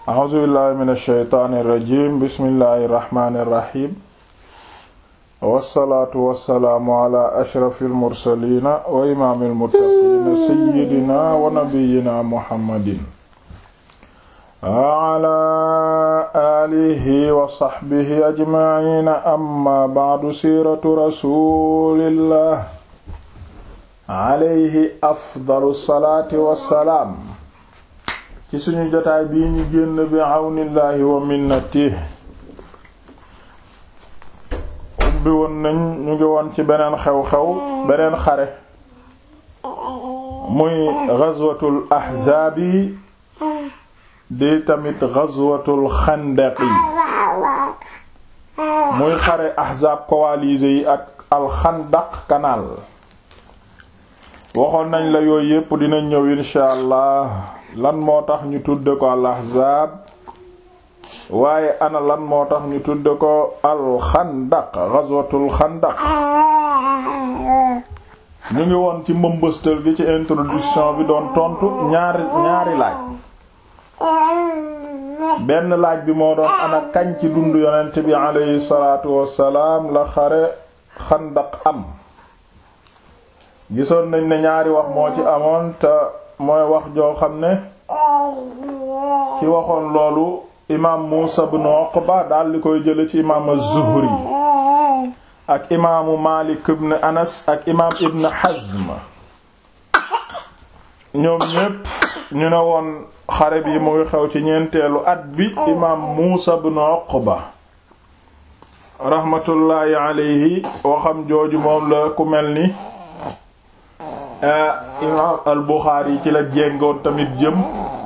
a'uuzu billahi min alsheytaani irrajim bismillahi irrahmani irrahim wassalaatu wassalaamu ala ashrafi almursalina wa imaami almuttaqiina sayyidina wa nabiyyina muhammadin wa ala aalihi wa saxbihi ajmaciina amma bacdu siiratu rasulillah alayhi afdalu salaati wassalaam ci suñu jotaay bii ñu génn bi àwnillaahi wa minnati ubbi woon nañ ñu ngi woon ci beneen xew-xew beneen xare muy ghazwatul ahzaabi di tamit ghazwatul xandaqi muy xare ahzaab coalisé yi ak alxandaq canal waxoon nañ la yooyu yépp dinañ ñëw insha allah lan moo tax ñu tudde ko al ahzaab waaye ana lan moo tax ñu tudde ko al xandaq ghazwatul xandaq ñu ngi woon ci mbëmbëstal gi ci introduction bi doon tontu ñaari ñaari laaj benn laaj bi moo doon ana kañ ci dund yonent bi aleyhi salaatu wassalaam la xare xandaq am gisoon nañ ne ñaari wax moo ci amoon te mooy wax joo xam ne ci waxoon loolu imaam Muusa ibn Uqba daal di koy jële ci imaam az-Zuhri ak imaamu Maalik ibn Anas ak imaam Ibn Hazm ñoom ñépp ñu ne woon xare bi mu ngi xew ci ñeenteelu at bi imaam Muusa ibn Uqba rahmatullaahi alayhi waxam jooju moom la ku mel ni imaam al Buxaari ci la jéngoon tamit jëm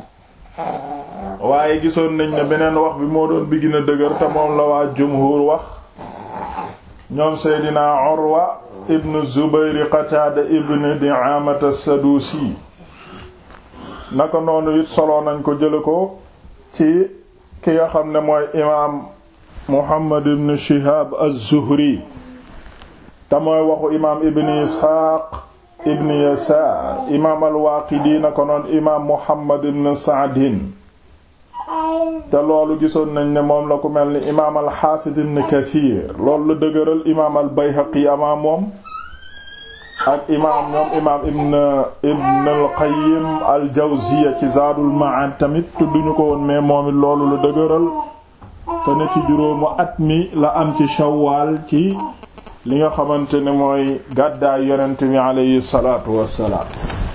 waaye gisoon nañ ne beneen wax bi moo doon bi gën a dëgër te moom la waa jumhur wax ñoom Seydina Urwa ibn Zubayr Qataada ibn Di'aamata Sadusi naka noonu it solo nañ ko jële ko ci ki nga xam ne mooy imaam Muhammad ibn Shihab az-Zuhri te mooy waxu imaam Ibn Isxaaq ibn yasaar imaam al-Waaqidi na ko noon imaam Muhammad ibn Sa'din te loolu gisoon nañ ne moom la ku mel ni imaam al-Haafiz ibn Kasiir loolu la dëgëral imaam al-Bayhaqi amaa moom ak imaam moom imaam ibn ibn al-Qayyim al-Jawziyya ci Zaadul Ma'aad tamit tudduñu ko woon mais moom it loolu la dëgëral te ne ci juróomu at mi la am ci Shawwaal ci li nga xamante ne mooy gàddaay yonent bi aleyhi salaatu wassalaam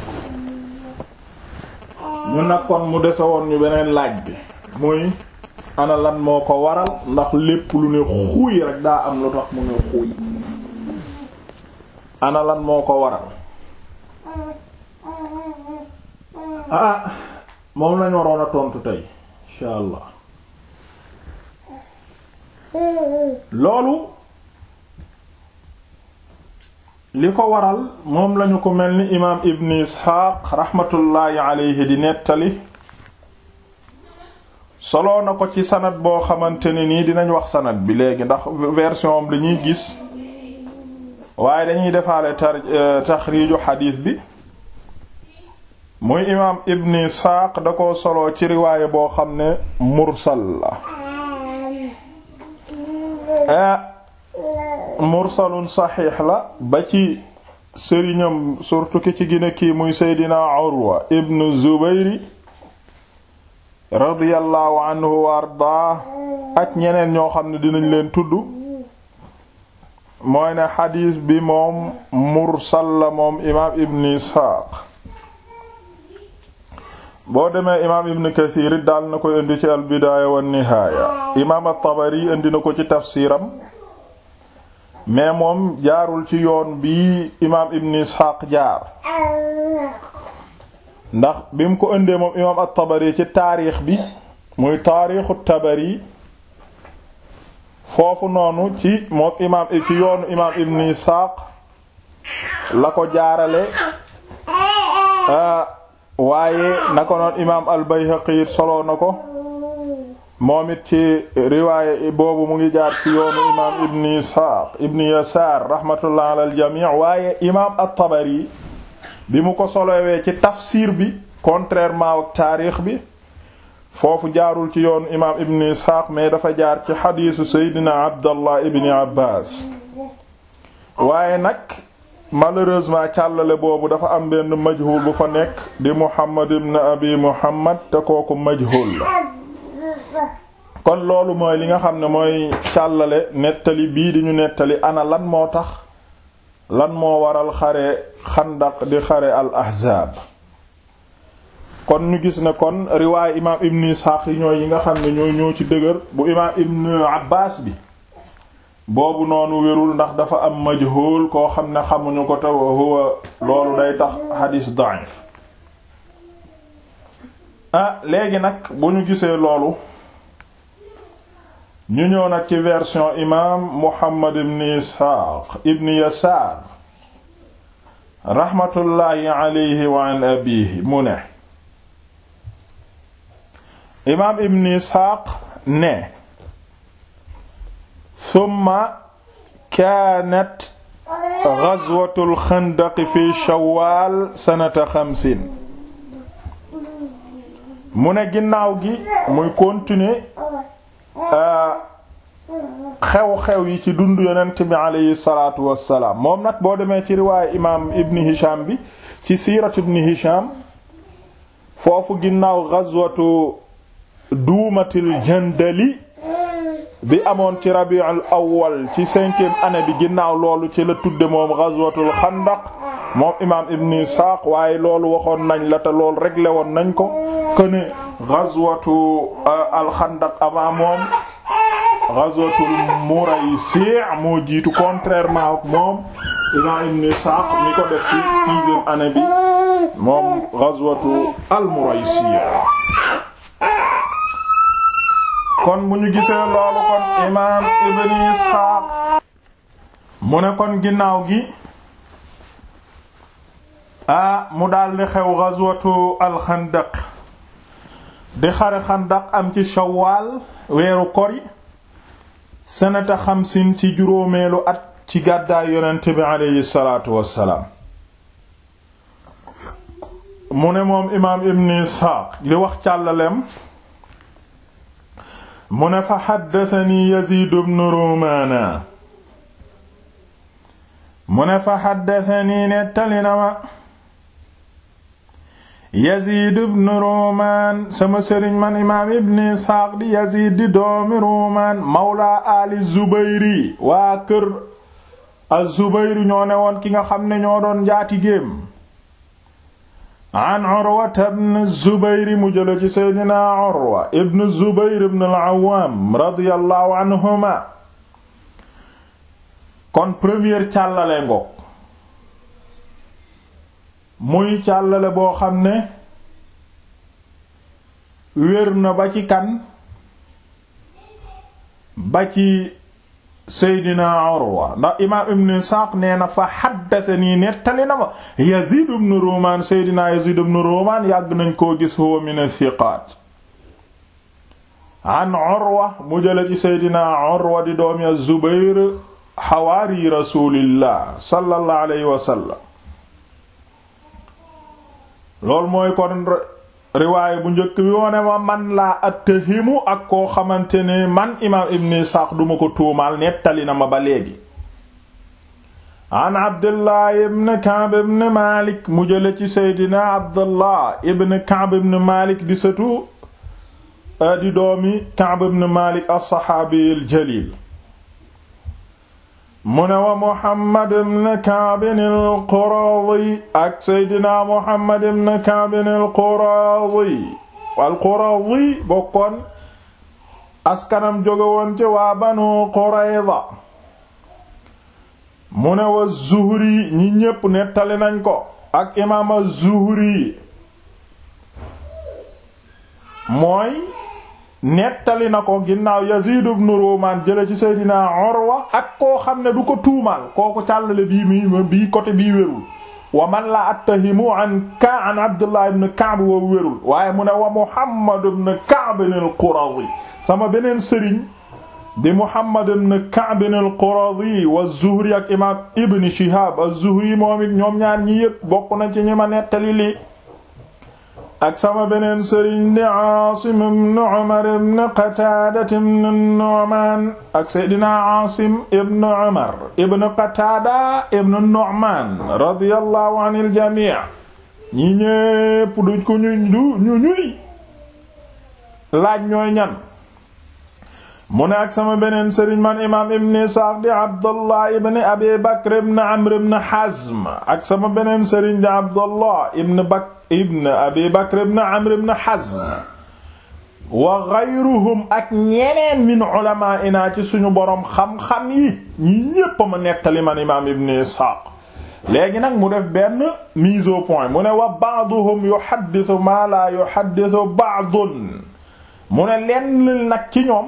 ñu nag kon mu dese woon ñu beneen laaj bi muy ana lan moo ko waral ndax lépp lu ne xuuy rek daa am lu tax mu ne xuuy ana lan moo ko waral ah moom lañ waroon a tontu tey insha allah loolu li ko waral moom lañu ko mel ni imaam ibn isxaaq raxmatullaahi aleyhi di nettali soloo na ko ci sanad boo xamante ne nii dinañ wax sanad bi léegi ndax version am lañuy gis waaye dañuy defaale tar taxriiju xadiis bi muy imaam ibn isxaaq da ko soloo ci riwaaye boo xam ne mursal la mursalun saxiix la ba ci sëriñam surtout ki ci gine kii muy seydina urwa ibn zubayri radiyallahu anhu wa ardaa ak ñeneen ñoo xam ne dinañ leen tudd mooy ne xadiis bi moom mursal la moom imaam ibn isxaaq boo demee imaam ibn kathir it daal na koy indi ci al bidaaya wa nihaaya imaam at-tabari indi na ko ci tafsiram mais moom jaarul ci yoon bi imaam ibn isxaaq jaar ndax bi mu ko indee moom imaam at-tabari ci taarix bi muy taarixu tabari foofu noonu ci moom imaam ci yoonu imaam ibn isxaaq la ko jaarale waaye na ko noon imaam al-bayhaqi solo na ko moom it ci riwaaye boobu mu ngi jaar ci yoonu imaam ibn isxaaq ibn yasaar rahmatullah ala aljamii waaye imaam at-tabari bi mu ko solowee ci tafsir bi contrairement ak taarix bi foofu jaarul ci yoon imaam ibn isxaaq mais dafa jaar ci xadiisu seydina abdallah ibni abbas waaye nag malheureusement càllale boobu dafa am benn majhul bu fa nekk di muhammad ibn abi muhammad te kooku majhul la kon loolu mooy li nga xam ne mooy càllale nettali bii di ñu nettali ana lan moo tax lan moo waral xare xandaq di xare al ahzaab kon ñu gis ne kon riwaay imaam ibn isxaaq yi ñooy yi nga xam ne ñooy ñoo ci dëgër bu imaam ibn abbas bi boobu noonu wérul ndax dafa am majhul koo xam ne xamuñu ko te huwa loolu day tax xadiis da'if ah léegi nag bu ñu gisee loolu ñu ñëw nag ci version imaam muhammad ibn isxaaq ibn yasaar raxmatullaahi alayhi wa an abiihi mu ne imaam ibn isxaaq ne summa kaanat gazwatul xandaqi fi shawaal sanata xamsin mu ne ginnaaw gi muy continuer xew-xew yi ci dundu yonent bi aleyhi salaatu wassalaam moom nag boo demee ci riwaayu imaam ibn hisham bi ci siiratu ibn hisham foofu ginnaaw gazwatu duumatil jandali bi amoon ci rabiul awwal ci cinquième année bi ginnaaw loolu ci la tudde moom ghazwatul xandaq moom imaam ibn Isaaq waaye loolu waxoon nañ la te loolu réglé woon nañ ko que ne ghazwatu al xandaq avant moom ghazwatul Muraysi' moo jiitu contrairement ak moom imaam ibn Isaaq mi ko def ci sixième année bi moom ghazwatu al Muraysi' kon bu ñu gisee loolu kon imaam ibn Isxaaq mu ne kon ginnaaw gi ah mu daldi xew ghazwatu alxandaq di xare xandaq am ci shawaal weeru kori sanata xamsin ci juróomeelu at ci gàddaay yonent bi aleyhi salaatu wassalaam mu ne moom imaam ibn Isxaaq li wax càllaleem mu ne fa xaddatani Yaziid ibn Rumaana mu ne fa xaddatani nettali na ma Yaziid ibn Rumaan sama sëriñ man imaam ibn Isxaaq di Yaziid di doomi Rumaan mawla ali Zubayri waa kër az-Zubayri ñoo ne woon ki nga xam ne ñoo doon njaati géem an Urwa ibn Zubayr mu jële ci Seydina Urwa ibn Zubayr ibn al-Awwam radiyallahu anhuma kon première càllale ngoog muy càllale boo xam ne wér na ba ci kan ba ci Seydina Urwa ndax imaam ibn Isxaaq nee na fa haddathanii nettali na ma Yaziid ibn Ruumaan Seydina Yaziid ibn Ruumaan yàgg nañ koo gis huwa min as-siqaat an Urwa mu jële ci Seydina Urwa di doomi az-Zubayr xawaari Rasuulillah sallallahu alayhi wa sallam loolu mooy kon riwaaya bu njëkk bi wone ma man laa attahimu ak koo xamante ne man imaam ibn Isaaq duma ko tuumaal nettali na ma ba léegi an Abdullah ibn Ka'b ibn Malik mu jële ci Seydina Abdullah ibn Ka'b ibn Malik di sëtu di doomi Ka'b ibn Malik as-saxaabi al-jaliil mu ne wa Muhammad ibn Ka'b al-Qurazi ak Seydina Muhammad ibn Ka'b al-Qurazi al-Qurazi bokkoon askanam jóge woon ci waa Banu Qurayza mu ne wa Zuhri ñi ñépp nettali nañ ko ak imaam az-Zuhri mooy nettali na ko ginnaaw Yazid ibn Ruman jële ci Seydina Urwa ak koo xam ne du ko tuumaal kooku càllale bii mi bii côté bii wérul wa man la attahimu an ka an Abdullah ibn Ka'b wa wérul waaye mu ne wa Muhammad ibn Ka'b al-Qurazi sama beneen sëriñ di Muhammad ibn Ka'b al-Qurazi wa Zuhri ak imam Ibn Shihab az-Zuhri moom it ñoom ñaar ñi yépp bokk na ci ñi ma nettali lii ak sama beneen sëriñ di Aasim ibn Umar ibn Qataada ibn Nu'maan ak Seydina Aasim ibn Umar ibn Qataada ibn Nu'maan radiyallahu anil jamii ñi ñépp duñ ko ñu ñu ñuy laaj ñooy ñan mu ne ak sama beneen sëriñ man imaam ibn Isaaq di Abdullah ibn Abi Bakr ibn Amr ibn Hazm ak sama beneen sëriñ di Abdullah ibn Bakr ibn Abi Bakr ibn Amr ibn Hazm wa ghayruhum ak ñeneen min ulamaa'inaa ci suñu boroom xam-xam yi ñi ñépp ma nettali man imaam ibn Isaaq léegi nag mu def benn mise au point mu ne wa ba'duhum yuhaddithu maa laa yuhaddithu ba'dun mu ne lenn nag ci ñoom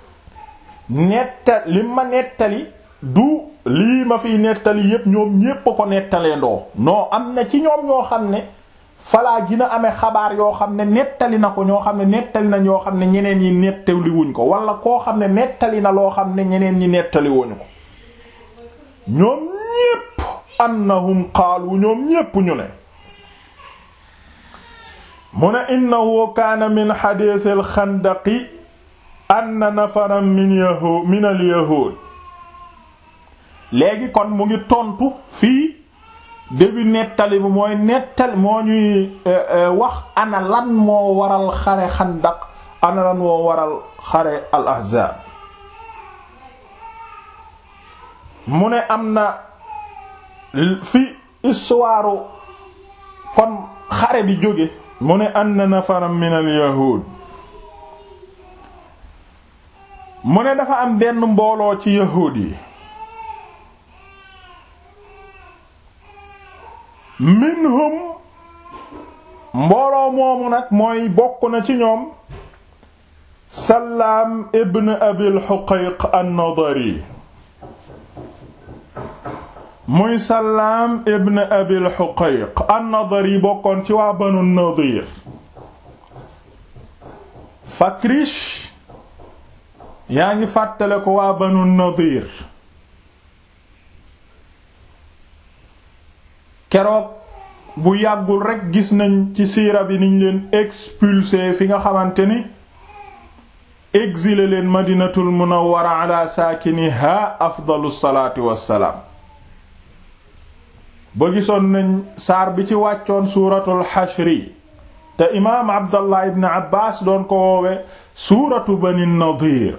netta li ma nettali du lii ma fiy nettali yépp ñoom ñépp a ko nettalee ndoo non am na ci ñoom ñoo xam ne falaa gina amee xabaar yoo xam ne nettali na ko ñoo xam ne nettali na ñoo xam ne ñeneen ñi nettali wuñ ko wala koo xam ne nettali na loo xam ne ñeneen ñi nettali wuñu ko ñoom ñépp annahum qaalu ñoom ñépp ñu ne mu ne innahu kaana min xadiisil xandaqi anna nafaran min yahud min al yahud léegi kon mu ngi tontu fii début nettali bi mooy nettali moo ñuy wax ana lan moo waral xare xandaq ana lan moo waral xare al ahzaab mu ne am na fi histoire kon xare bi jóge mu ne anna nafaran min al yahud mu ne dafa am benn mbooloo ci yahuud yi minhum mbooloo moomu nag mooy bokk na ci ñoom Sallaam ibn Abil Huqayq an-Nadari muy Sallaam ibn Abil Huqayq an-Nadari bokkoon ci waa Banu Nadir Fakrish yaa ngi fàttale ko waa Banu Nadir keroog bu yàggul rekk gis nañ ci siira bi niñ leen expulsé fi nga xamante ni exilé leen madinatul munawwara ala saakiniha afdalu salaatu wassalaam ba gisoon nañ saar bi ci wàccoon suuratul xashri te imaam abdallah ibn abbas doon ko woowe suuratu bani nadir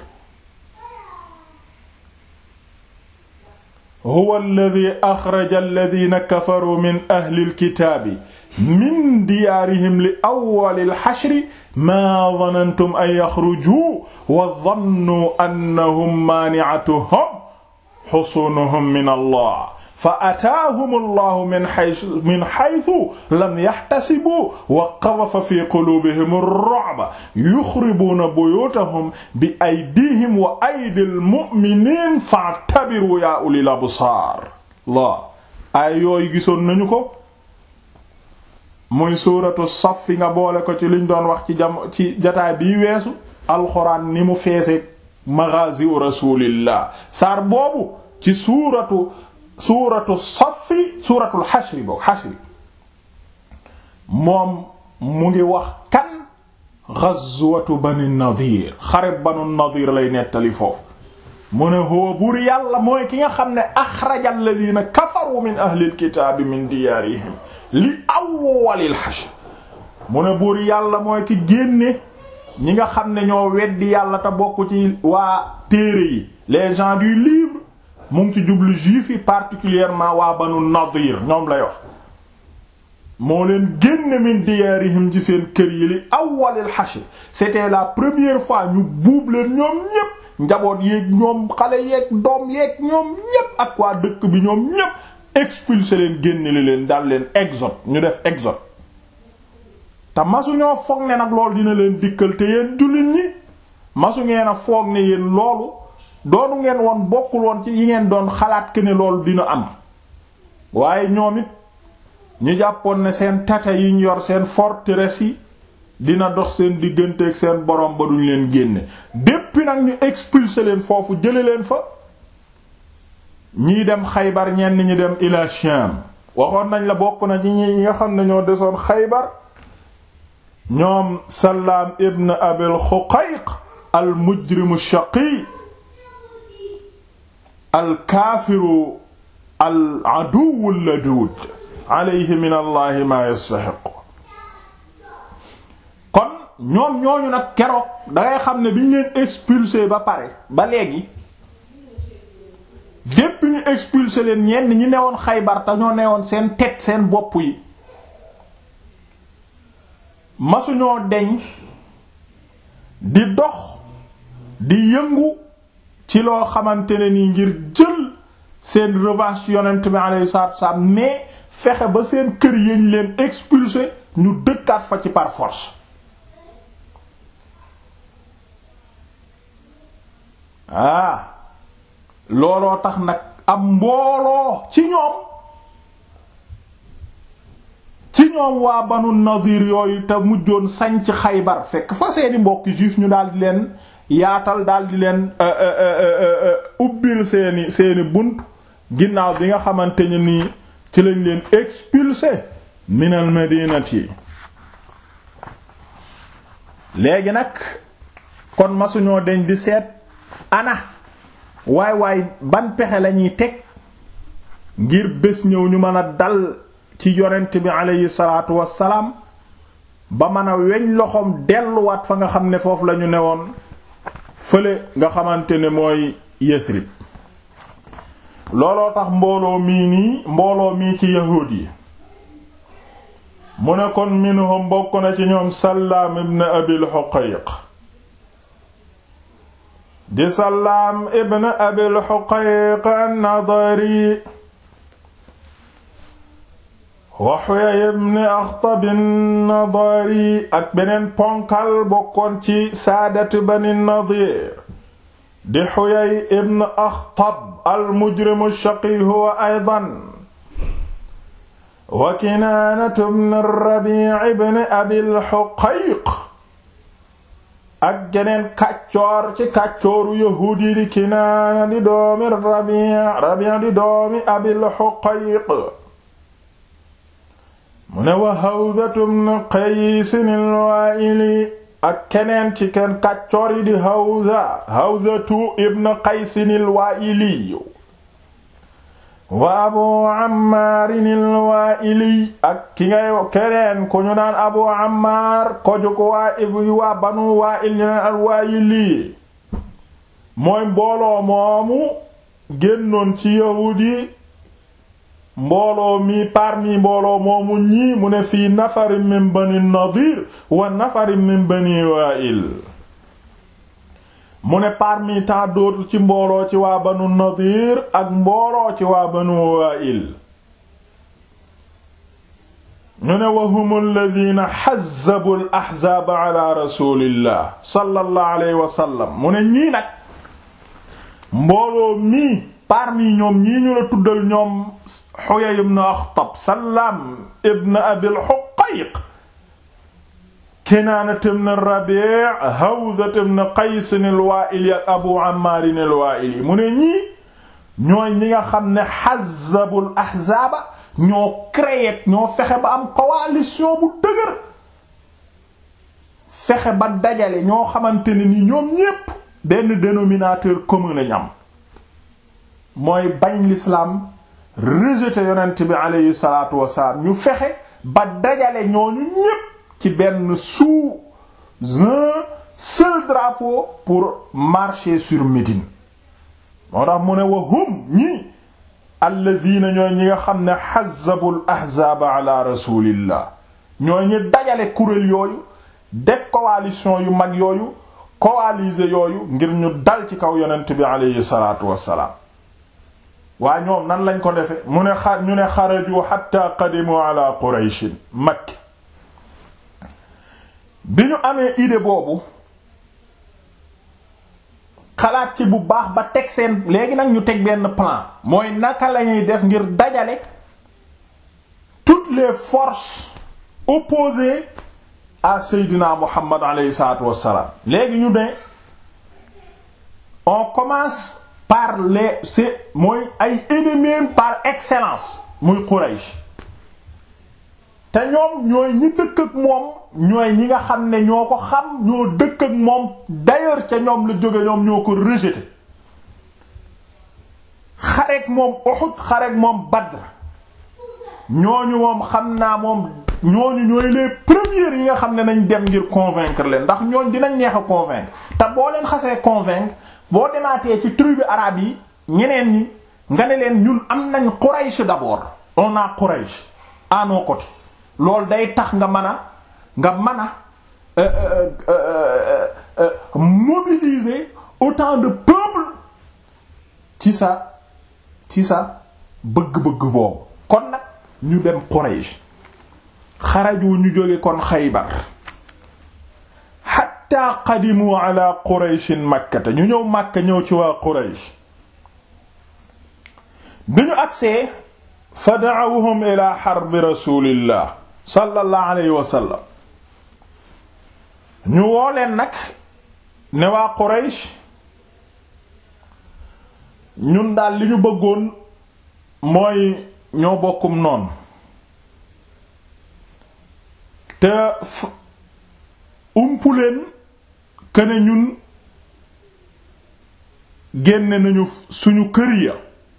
huwa alladi axraja alladina kafaru min ahli alkitaabi min diyaarihim li awwali alxashri maa danantum an yaxrujuu wa dannuu annahum maani'atuhum xusuunuhum min allah fa ataahum allahu min haysu min haysu lam yaxtasibuu wa qadafa fi quluubihim ar-ru'ba yuxribuuna buyuutahum bi aydiihim wa aydil mu'miniin fa'tabiruu yaa ulil absaar la ay yooyu gisoon nañu ko muy suuratu saf fi nga boole ko ci liñ doon wax ci jam ci jataay bii weesu alxuraan ni mu feese maghaazi rasuulillah saar boobu ci suuratu suuratu safi suuratul xashri boobu xashri moom mu ngi wax kan ghazwatu bani nadir xareb banu nadir lay nettali foofu mu ne huwa buur yàlla mooy ki nga xam ne axraja alladina kafaru min ahlil kitaabi min diyaarihim li awwalil xashr mu ne buur yàlla mooy ki génne ñi nga xam ne ñoo weddi yàlla te bokk ci waa téere yi les gens du livre mu ngi ci jublu juif yi particulièrement waa banu nadir ñoom lay wax moo leen génne min diyaarihim ci seen kër yi li awwalil hashr c'était la première fois ñu buub leen ñoom ñépp njaboot yeeg ñoom xale yeeg doom yeeg ñoom ñépp ak waa dëkk bi ñoom ñépp expulsé leen génne li leen daal leen exode ñu def exode te masu ñoo foog ne nag loolu dina leen dikkal te yéen jullit ñi masu ngeen a foog ne yéen loolu doonu ngeen woon bokkul woon ci yi ngeen doon xalaat ke ne loolu dina am waaye ñoom it ñu jàppoon ne seen tata yi ñu yor seen forteresse yi dina dox seen diggante ak seen borom ba duñ leen génne depuis nag ñu expulser leen foofu jële leen fa ñii dem xaybar ñenn ñi dem ila Sham waxoon nañ la bokk na ci ñi nga xam ne ñoo desoon xaybar ñoom Sallaam ibn Abil Xuqayq al mujrimu shaqi al kaafiru al aduwwu laduud alayhi min allahi ma yastaxiq kon ñoom ñooñu nag keroog dangay xam ne bi ñu leen expulsé ba pare ba léegi dépp ñu expulsé leen ñenn ñi newoon Xaybar te ñoo newoon seen tête seen bopp yi masuñoo deñ di dox di yëngu ci loo xamante ne nii ngir jël seen revanche yonent bi alayhi salaatu wasallam mais fexe ba seen kër yañ leen expulsé ñu dëkkaat fa ci par force ah looloo tax nag am mbooloo ci ñoom ci ñoom waa banu nadir yooyu te mujjoon sañc xaybar fekk fa seeni mbokki juif ñu daal di leen yaatal daal di leen ubbil seeni seeni bunt ginnaaw bi nga xamante ne nii ci lañ leen expulsé minal madinati léegi nag kon masuñoo deñ di seet ana waay waay ban pexe lañuy teg ngir bés ñëw ñu mën a dal ci yonent bi aleyhi salaatu wassalaam ba mën a weñ loxoom delluwaat fa nga xam ne foofu lañu newoon fële nga xamante ne mooy Yasrib looloo tax mbooloo mii nii mbooloo mii ci yahuud yi mu ne kon minhum bokk na ci ñoom Sallaam ibn Abil Huqayq di Sallaam ibn Abil Huqayq an-Nadari wa Huyay ibn Akhtab an-Nadari ak beneen ponkal bokkoon ci saadat Bani Nadir di Huyay ibn Akhtab al-mujrim ash-shaqi huwa aydan wa Kinaanatu ibn Rabi' ibn Abil Huqayq ak geneen kàccoor ci kàccooru yahuud yi di Kinaana di doomi Rabi' Rabi' di doomi Abil Huqayq mu ne wa Hawzatu ibn Qays al-Waa'ili ak keneen ci kenn kàccoor yi di Hawza Hawzatu ibn Qays al-Waa'ili wa Abu Ammaar al-Waa'ili ak ki ngay keneen ku ñu naan Abu Ammaar ko ju ko waa waa Banu Waa'il ñu naan al-Waa'ili mooy mbooloo moomu génnoon ci yahuud yi mbooloo mi parmi mbooloo moomu ñii mu ne fii nafarin min bani nadir wa nafarin min bani wa'il mu ne parmi tant d'autres ci mbooloo ci waa banu nadir ak mbooloo ci waa banu wa'il ñu ne wa hum alladhina hazzabu al ahzaab ala rasulillah sallallahu alayhi wa sallam mu ne ñii nag mbooloo mi parmi ñoom ñii ñu la tuddal ñoom Huyay ibn Akhtab Sallaam ibn Abil Huqayq Kinaana ibn Rabi' Hawza ibn Qays al-Waa'ili ak Abu Ammaar al-Waa'ili mu ne ñii ñooy ñi nga xam ne hazzabul ahzaaba ñoo créé ñoo fexe ba am coalition bu dëgër fexe ba dajale ñoo xamante ne ni ñoom ñépp benn dénominateur commun lañ am mooy bañ l'islam rejeté yonent bi aleyhi salaatu wasalaam ñu fexe ba dajale ñooñu ñépp ci benn sous un seul drapeau pour marcher sur Médine moo tax mu ne wa hum ñi alladina ñooy ñi nga xam ne hazzabul ahzaaba ala rasulillah ñooy ñi dajale kuréel yooyu def coalition yu mag yooyu coaliser yooyu ngir ñu dal ci kaw yonent bi aleyhi salaatu wasalaam waa ñoom nan lañ ko defe mu ne xa ñu ne xaraju hatta qadimu ala qurayshin makk bi ñu amee idée boobu xalaat ci bu baax ba teg seen léegi nag ñu teg benn plan mooy naka lañuy def ngir dajale toutes les forces opposées à Seydina Muhammad alayhi salaatu wassalaam léegi ñu ne on commence par les c'est mooy ay ennemis par excellence muy Quraysh te ñoom ñooy ñi dëkk ak moom ñooy ñi nga xam ne ñoo ko xam ñoo dëkk ak moom d'ailleurs ca ñoom la jóge ñoom ñoo ko rejeté xareek moom Uhud xareek moom Badr ñooñu moom xam naa moom ñooñu ñooy les premiers yi nga xam ne nañ dem ngir convaincre leen ndax ñooñ dinañ neex a convaincre te boo leen xasee convaincre boo demaatee ci tribu arabe yi ñeneen ñi nga ne leen ñun am nañ Quraysh d'abord on a Quraysh à nos côtés loolu day tax nga mën a nga mën a mobiliser autant de peuple ci sa ci sa bëgg-bëgg boobu kon nag ñu dem Quraysh xaraju ñu jóge kon Xaybar hatta qadimu ala Qurayshin Makkata ñu ñëw Makka ñëw ci waa Quraysh bi ñu agsee fa da'awhum ila harbi rasulillah sallallahu alayhi wa sallam ñu woo leen nag ne waa Quraysh ñun daal li ñu bëggoon mooy ñoo bokkum noonu te umpu leen këne ñun génne nañu suñu kër ya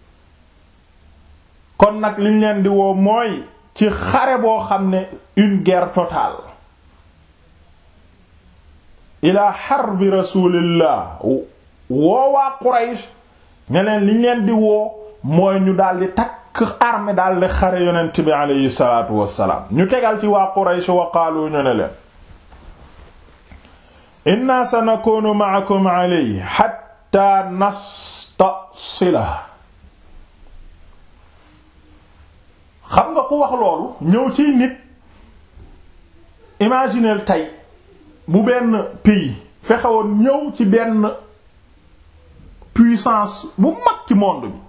kon nag liñ leen di woo mooy ci xare boo xam ne une guerre totale ila harbi rasulillah woowaa Quraysh ne leen liñ leen di woo mooy ñu daldi takk armée daldi xare yonent bi aleyhi salaatu wassalaam ñu tegal ci waa Quraysh wa qaalu ñu ne leen inna sanakunu ma'akum alayhi hatta nastasila xam nga ku wax loolu ñëw ci nit imagineel tey bu benn pays fexewoon ñëw ci benn puissance bu mag ci monde bi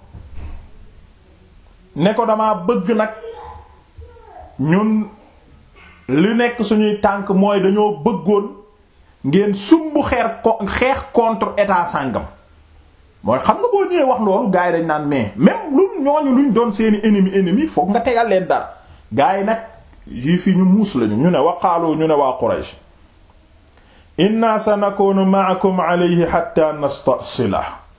ne ko dama bëgg nag ñun li nekk suñuy tànk mooy dañoo bëggoon ngeen sumb xeer ko xeex contre état sàngam mooy xam nga boo ñëwee wax loolu gars yi dañ naan mais même lu ñooñu luñ doon seeni ennemi ennemi foog nga tegal leen dara gars yi nag juif yi ñu muus lañu ñu ne waqaalu ñu ne waa Quraysh inna sanakunu ma'akum alayhi hatta nastasila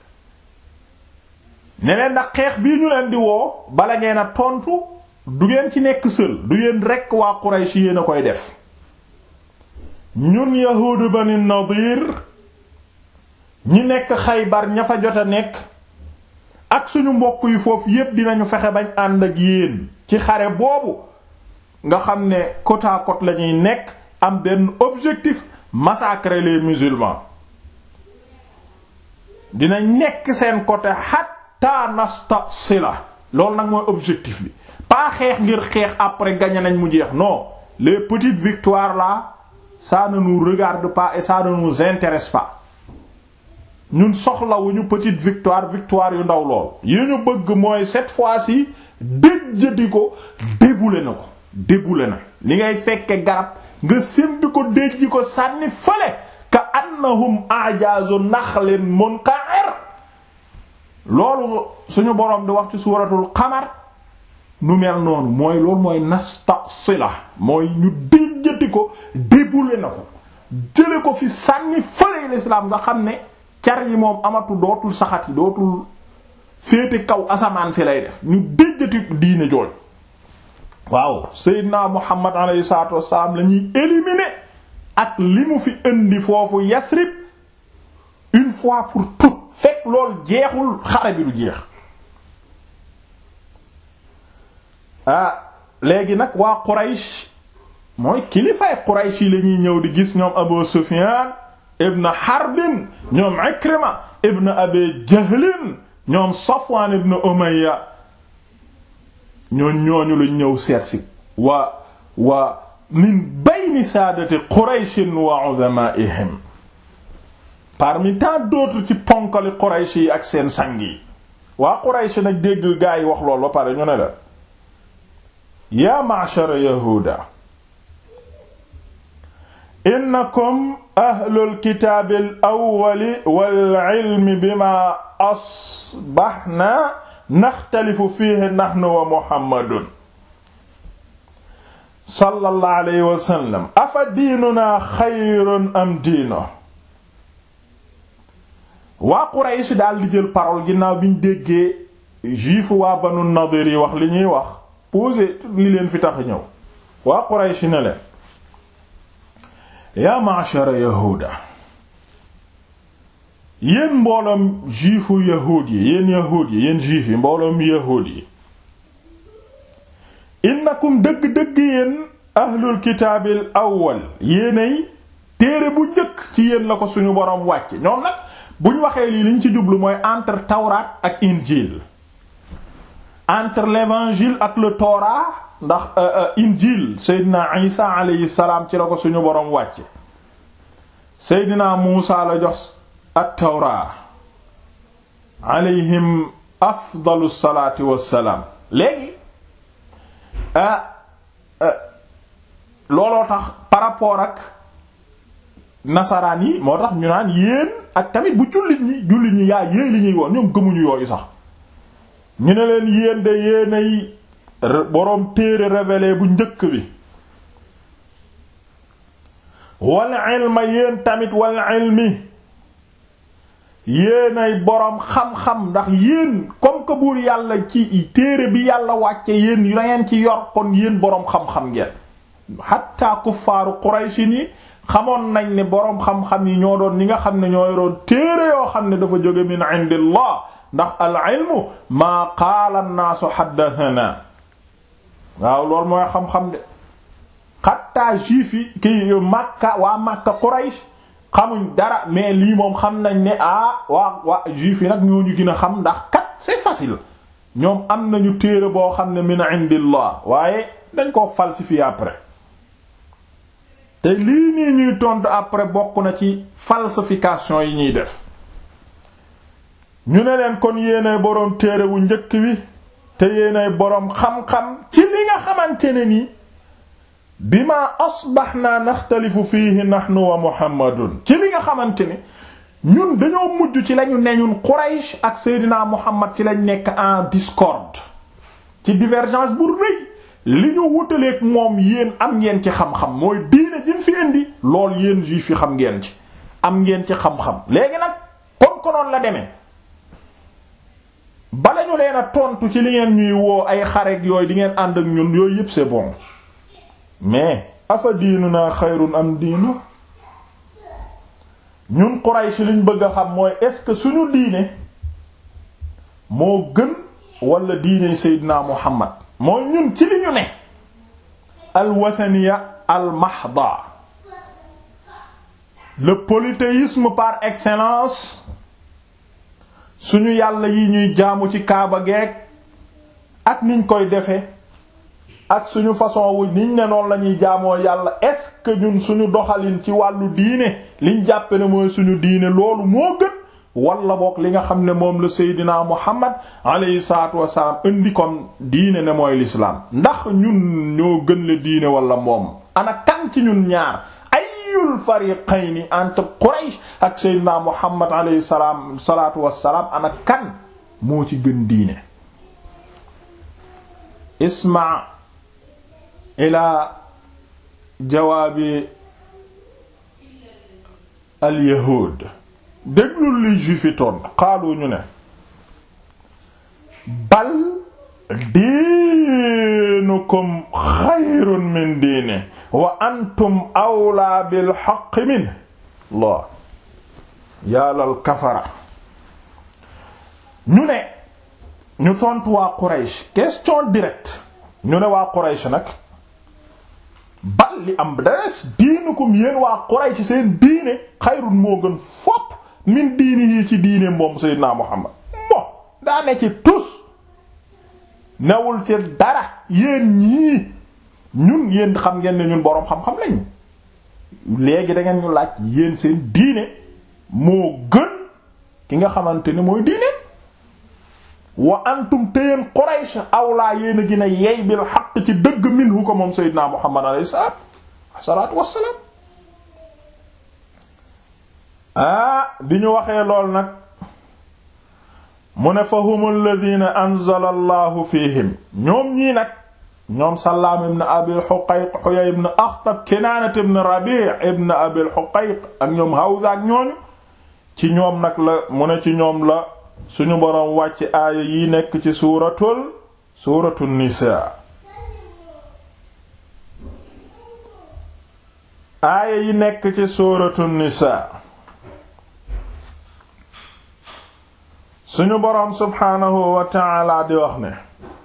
ne leen ndax xeex bii ñu leen di woo bala ngeen a tontu du ngeen ci nekk sël du yéen rekk waa Quraysh yéen a koy def ñun yahuudu bani Nadir ñi nekk Xaybar ña fa jot a nekk ak suñu mbokk yi foofu yépp dinañu fexe bañ ànd ak yéen ci xare boobu nga xam ne côte à côte lañuy nekk am benn objectif massacrer les musulmans dina nekk seen côté hatta nastasila loolu nag mooy objectif bi pas xeex ngir xeex après gagné nañ mu jeex non les petites victoires là ça ne nous regarde pas et ça ne nous intéresse pas ñun soxlawuñu petite victoire victoire yu ndaw lool yi ñu bëgg mooy cette fois-ci déjjati ko débouler na ko débouler na li ngay fekke garab nga sémbi ko déjji ko sànni fële ka annahum ajazu naxlin munqa'ir loolu suñu boroom di wax ci suuratul qamar nu mel noonu mooy loolu mooy nastasila mooy ñu déjjati ko débouler na ko jële ko fi sànni fële l'islam nga xam ne car yi moom amatu dootul saxati dootul féete kaw asamaan si lay def ñu déjjati diine jooj waaw Seydina Muhammad alayhi salaatu wassalaam la ñuy éliminer ak li mu fi indi foofu Yasrib une fois pour toutes fekk lool jeexul xare bi du jeex ah léegi nag waa Quraysh mooy kilifaay Quraysh yi la ñuy ñëw di gis ñoom Abu Sufyan ibn Harbin ñoom Ikrima ibn Abi Jahlin ñoom Safwan ibn Umayya ñooñ ñooñu lañ ñëw seetsi wa wa min bayni saadati Qurayshin wa uzamaa'ihim parmi tant d'autres ci ponkali Quraysh yi ak seen sang yi waa Quraysh nag dégg gaa yi wax loolu ba pare ñu ne la yaa ma'shara yahuuda innakum ahlul kitaabil awwali wal ilmi bima asbahna naxtalifu fiihi nahnu wa muhammadun sallallahu alayhi wa sallam afa diinunaa xayrun am diino waa Quraysh daal di jël parole ginnaaw bi ñu déggee juif waa Banu Nadir yi wax li ñuy wax posé li leen fi tax ñëw waa Quraysh ne leen yaa ma'shara yahuuda yéen mbooloom juifu yahuud yi yéen yahuud yi yéen juif yi mbooloom yahuud yi innakum dëgg-dëgg yéen ahlul kitaabil awwal yéenay téere bu njëkk ci yéen la ko suñu boroom wàcce ñoom nag buñ waxee lii liñ ci jublu mooy entre tawraat ak injil entre l'évangile ak le Torah ndax injil Seydina Isa alayhi salaam ci la ko suñu boroom wàcce Seydina Muusa la jox ak Tawraa alayhim afdalu salaati wassalaam léegi looloo tax par rapport ak nasaraan yi moo tax ñu naan yéen ak tamit bu jullit ñi jullit ñi yaa yéen li ñuy woon ñoom gëmuñu yooyu sax ñu ne leen yéen de yéenay boroom téere révélé bu njëkk bi wal ilma yéen tamit wal ilmi yéenay boroom xam-xam ndax yéen comme que buur yàlla ci téere bi yàlla wàcce yéen yu ngeen ci yor kon yéen boroom xam-xam ngeen hatta kuffaaru Quraysh ni xamoon nañ ne boroom xam-xam yi ñoo doon ñi nga xam ne ñoo yoroon téere yoo xam ne dafa jóge min indillah ndax al ilmu maa qaala an-naasu haddathana waaw loolu mooy xam-xam de xatta juif yi ki Makka waa Makka Quraysh xamuñ dara mais lii moom xam nañ ne ah waa waa juif yi nag ñooñu gën a xam ndax kat c'est facile ñoom am nañu téere boo xam ne min indillah waaye dañ koo falsifier après te lii nii ñuy tontu après bokk na ci falsification yi ñuy def ñu ne leen kon yéenay boroom téere wu njëkk wi te yéenay boroom xam-xam ci li nga xamante ne nii bima asbaxna naxtalifu fiihi nahnu wa muhammadun ci li nga xamante ne ñun dañoo mujj ci lañu ne ñun Quraysh ak Seydina Muhammad ci lañ nekk en discorde ci divergence bu rëy li ñu wutaleeg moom yéen am ngeen ci xam-xam mooy diine ji fi indi lool yéen juif yi xam ngeen ci am ngeen ci xam-xam léegi nag kon konoon la demee bala ñu leen a tontu ci li ngeen ñuy woo ay xareek yooyu di ngeen ànd ak ñun yooyu yépp c'est bon mais afa diinuna xayrun am diinu ñun Quraysh liñ bëgg a xam mooy est-ce que suñu diine moo gën wala diine Seydina Muhammad mooy ñun ci li ñu ne alwathaniya almahda le polythéisme par excellence suñu yàlla yi ñuy jaamu ci kaaba geek ak niñ koy defe ak suñu façon wu niñ ne noonu la ñuy jaamoo yàlla est-ce que ñun suñu doxalin ci wàllu diine liñ jàppe ne mooy suñu diine loolu moo gën wala boog li nga xam ne moom la Seydina Muhammad alayhi salaatu wasalaam indi kon diine ne mooy l'islam ndax ñun ñoo gën le diine wala moom ana kan ci ñun ñaar ayul fariqayni entre Quraysh ak Seydina Muhammad alayhi salaam salaatu wasalaam ana kan moo ci gën diine isma ila jawaabi al yahud déglul li juif yi toon xaalu ñu ne bal diinukum xayrun min diine wa antum awlaa bil haqqi min Allah yàllal kafara ñu ne ñu tontu waa Quraysh question directe ñu ne waa Quraysh nag bal li am dares diinukum yéen waa Quraysh seen diine xayrun moo gën fopp min diini yi ci diine moom Seydina Muhammad bon daa ne ci tus newul ci dara yéen ñii ñun yéen xam ngeen ne ñun boroom xam-xam lañ léegi da ngeen ñu laaj yéen seen diine moo gën ki nga xamante ne mooy diine wa antum te yéen Quraysh awlaa yéen a gën a yey bil xaq ci dëgg minhu ko moom Seydina Muhammad alayhi salaam salaatu wassalaam ah bi ñu waxee lool nag mu ne fa hum alladhina anzala allahu fihim ñoom ñii nag ñoom Sallaam ibn Abil Huqayq Huyay ibn Akhtab Kinaana ibn Rabi' ibn Abil Huqayq ak ñoom Hawza ak ñooñu ci ñoom nag la mu ne ci ñoom la suñu boroom wàcc aaya yi nekk ci suuratul suuratul Nisaa aaya yi nekk ci suuratul Nisaa suñu boroom subhaanahu wa ta'ala di wax ne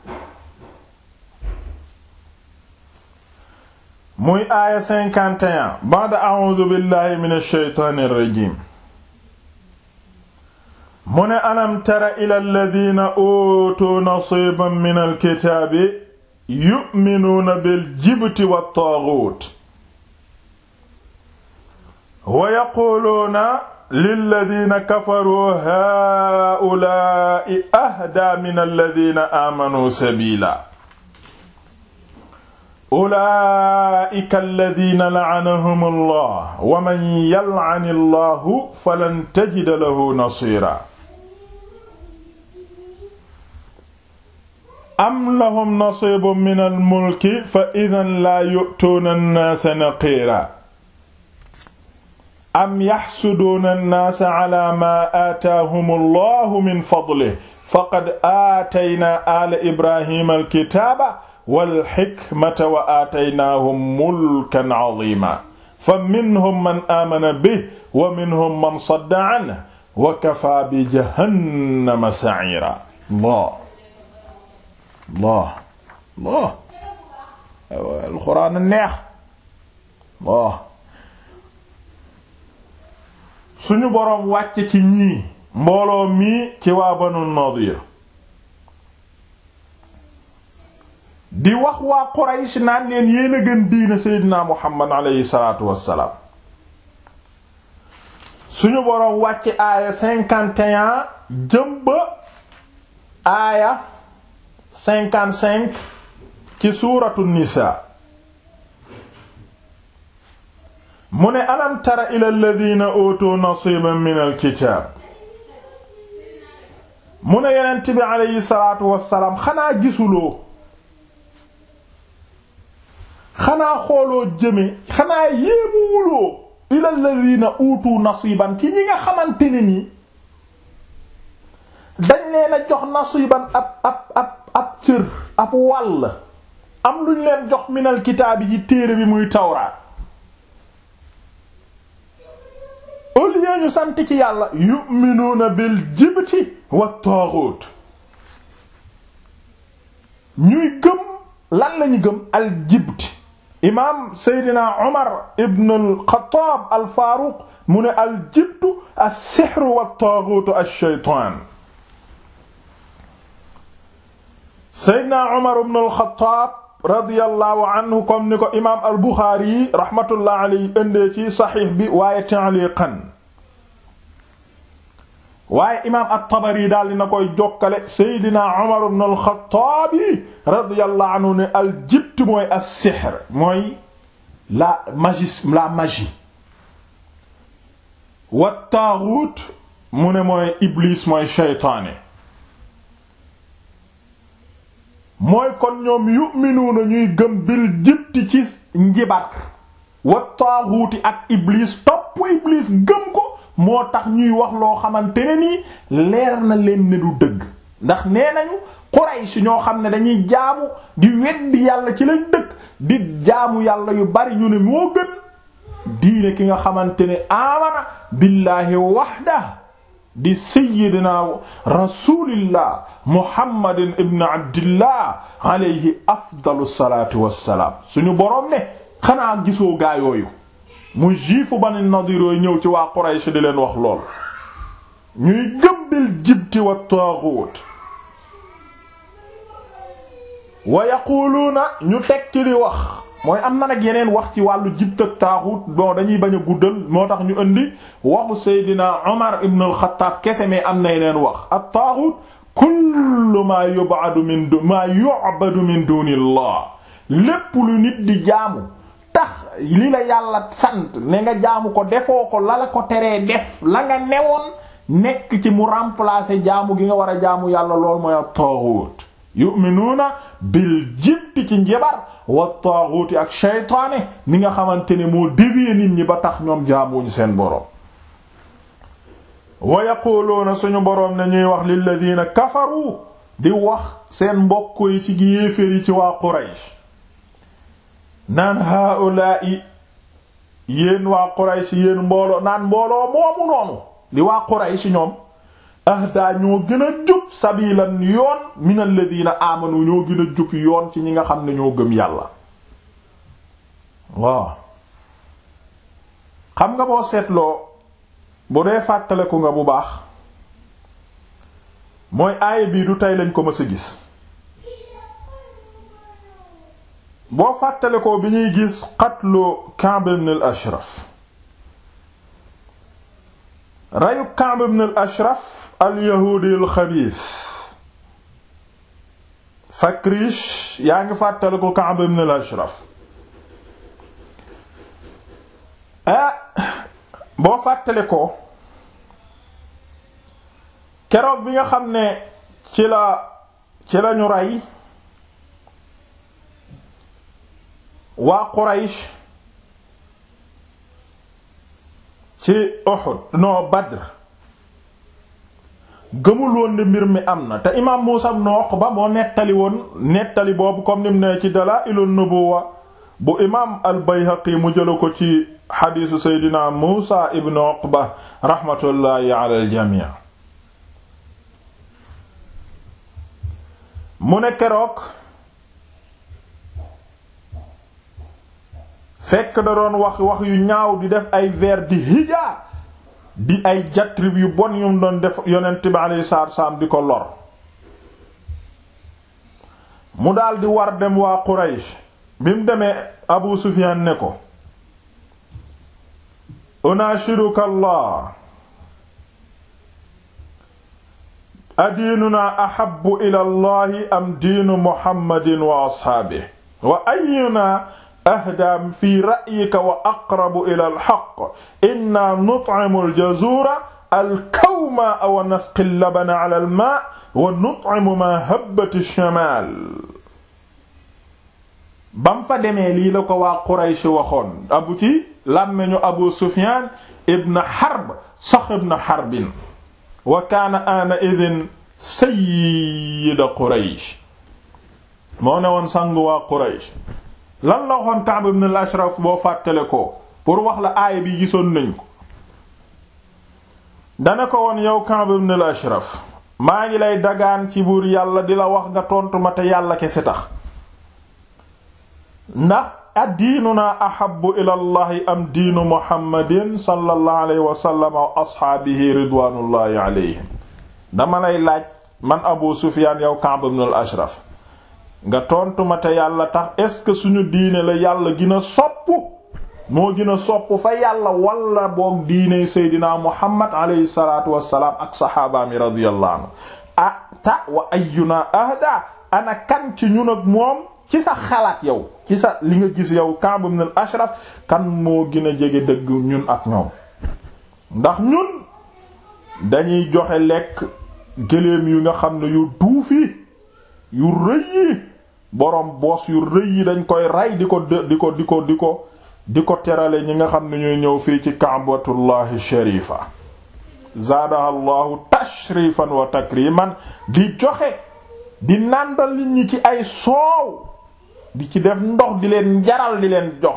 muy aaya 51 ba'da a'uudu billahi minash shaytaanir rajiim mu ne alam tara ila alladina uutuu nasiiban min alkitaabi yu'minuuna biljibti wattaaguut wa yaquuluuna lilladina kafaruu haa'ulaa'i ahdaa min alladina aamanuu sabiila ulaa'ika alladina la'anahum allah wa man yal'ani allahu falan tajida lahu nasiira am lahum nasiibun min almulki fa idan laa yu'tuuna annaasa naqiira am yaxsuduuna annaasa calaa maa aataahum allahu min fadlihi faqad aataynaa aala ibraahiima alkitaaba walxikmata wa aataynaahum mulkan caziima fa minhum man aamana bihi wa minhum man sadda canhu wa kafaa bi jahannama saciira Allah Allah Allah alxuraan neex Allah suñu boroom wàcc ci ñii mbooloo mii ci waa Banu Nadiir di wax waa Quraysh naan leen yéen a gën diina Seydina Muhammad aleyhi salaatu wassalaam suñu boroom wàcc aaya cinquante et un jëm ba aaya cinquante-cinq ci suuratu Nisaa mu ne alam tara ila alladhina utu nasiban min alkitaab mu ne yonent bi aleyhi salaatu wassalaam xanaa gisuloo xanaa xooloo jëme xanaa yéemuwuloo ila alladhina utu nasiban ci ñi nga xamante ne nii dañ leen a jox nasiban ab ab ab ab cër ab wàll am luñ leen jox minal kitaab yi téere bi muy tawraat au lieu ñu sant ci yàlla yu'minuuna bil jibti wa taaxut ñuy gëm lan lañu gëm al jibti imaam seydina omar ibn al xataab al faaruq mu ne al jibtu as sihru wa taaxutu ash shaytaan seydna umar ibn al-Khattab radiyallahu anhu comme ni ko imaam al-Bukhari rahmatullah alayhi indee ci saxiix bi waaye ta'liqan waaye imaam at-Tabari daal dina koy jokkale seydina umar ibn al-Khattab radiyallahu anhu ne al-jibt mooy as-sihr mooy la magie la magie wa taaghut mu ne mooy iblis mooy shaytaane mooy kon ñoom yu'minuuna ñuy gëm bil jibti ci njibar wa taaxuuti ak iblis topp iblis gëm ko moo tax ñuy wax loo xamante ne nii leer na leen ne du dëgg ndax nee nañu Quraysh ñoo xam ne dañuy jaamu di weddi yàlla ci lañ dëkk di jaamu yàlla yu bari ñu ne moo gën diine ki nga xamante ne amana billaahi wahda di sayyidina rasulillah muhammadin ibn abdillah alayhi afdalu salatu wassalaam suñu boroom ne xanaa gisoo gaa yooyu mu juifu bani nadir yooyu ñëw ci waa Quraysh di leen wax lool ñuy gëmbil jibti wa taaghut wa yaquluuna ñu tekki di wax mooy am na nag yeneen wax ci wàllu jibt ak taaxut bon dañuy bañ a guddal moo tax ñu indi waxu Seydina Omar ibn al-Khattab kese mais am na yeneen wax at taaxut kullu maa yub'adu min maa yu'badu min dunillah lépp lu nit di jaamu tax li la yàlla sant ne nga jaamu ko defoo ko la la ko teree def la nga newoon nekk ci mu remplacer jaamu gi nga war a jaamu yàlla lool mooy at taaxut yu'minuuna bil jibti ci njabar wa taaxuuti ak shaytaane mi nga xamante ne moo dévier nit ñi ba tax ñoom jaamuñu seen boroom wa yaquluuna suñu boroom ne ñuy wax lilladina kafaru di wax seen mbokk yi ci yéeféer yi ci waa Quraysh naan haula'i yéen waa Quraysh yéen mbooloo naan mbooloo moomu noonu di waa Quraysh ñoom ahda ñoo gën a jub sabilan yoon min alladina amanu ñoo gën a jub yoon ci ñi nga xam ne ñoo gëm yàlla waaw xam nga boo seetloo bu dee fàttaleku nga bu baax mooy aaya bii du tey lañ ko mës a gis boo fàttalekoo bi ñuy gis qatlu Ka'b ibn al-Ashraf reyu Ka'b ibn al-Ashraf al-yahuudi al-xabiis Fakrish yaa ngi fàttaliku Ka'b ibn al-Ashraf ah boo fàttalikoo keroog bi nga xam ne ci la ci lañu rey waa Quraysh ci Uhud no Badr gëmul woon ne mbir mi am na te imaam Muusaa ibn Uqba moo nettali woon nettali boobu comme nim ne ci Dalaa'ilun Nubuwwa bu imaam al-Bayhaqi mu jëla ko ci xadiisu Seydina Muusaa ibn Uqba raxmatullaahi ala al-jamii mu ne keroog fekk da doon wax wax yu ñaaw di def ay vers di hija di ay jatrib yu bon yum doon def yonent bi alayhi salaatu salaam di ko lor mu daldi war dem waa Quraysh bi mu demee Abu Sufyaan ne ko unaashiduka Allah adiinuna ahabbu ila Allahi am diinu Muhammadin wa ashaabihi wa ayyuna ahdaa fi ra'yika wa aqrabu ila al-haqq inna nut'imu al-jazuura al-kawma wa nasqi al-labana 'ala al-maa' wa nut'imu maa habbat ash-shamaal bam fa demee lii la ko waa Quraysh waxoon abu ci làmmeñu Abu Sufyaan ibn Harb Saxr ibn Harbin wa kaana aana'idhin sayyida Quraysh moo ne woon sang waa Quraysh lan la waxoon Ka'b ibn al-Ashraf boo fàttale ko pour wax la aaya bi gisoon nañ ko dana ko woon yow Ka'b ibn al-Ashraf maa ngi lay dagaan ci buur yàlla di la wax nga tontu ma te yàlla kese tax ndax addiinuna ahabbu ila allahi am diinu muhammadin sallallahu alayhi wa sallam wa ashaabihi ridwanullahi alayhim dama lay laaj man Abu Sufyaan yow Ka'b ibn al-Ashraf nga tontu ma te yàlla tax est-ce que suñu diine la yàlla gën a sopp moo gën a sopp fa yàlla wala boog diine seydinaa muhammad alayhi salaatu wassalaam ak saxaabaami radiyallahu anhu ah ta wa ayyuna ahda ana kan ci ñun ak moom ci sa xalaat yow ci sa li nga gis yow Ka'b ibn al-Ashraf kan moo gën a jege dëgg ñun ak ñoom ndax ñun dañuy joxe lekk gëléem yu nga xam ne yu duufi yu rëy yi boroom boos yu rëy yi dañ koy rey di ko di ko di ko di ko di ko terale ñi nga xam ne ñuy ñëw fii ci kaabatullahi sharifa zaadaha llahu tashrifan wa takriman di joxe di nàndal nit ñi ci ay soow di ci def ndox di leen njaral di leen jox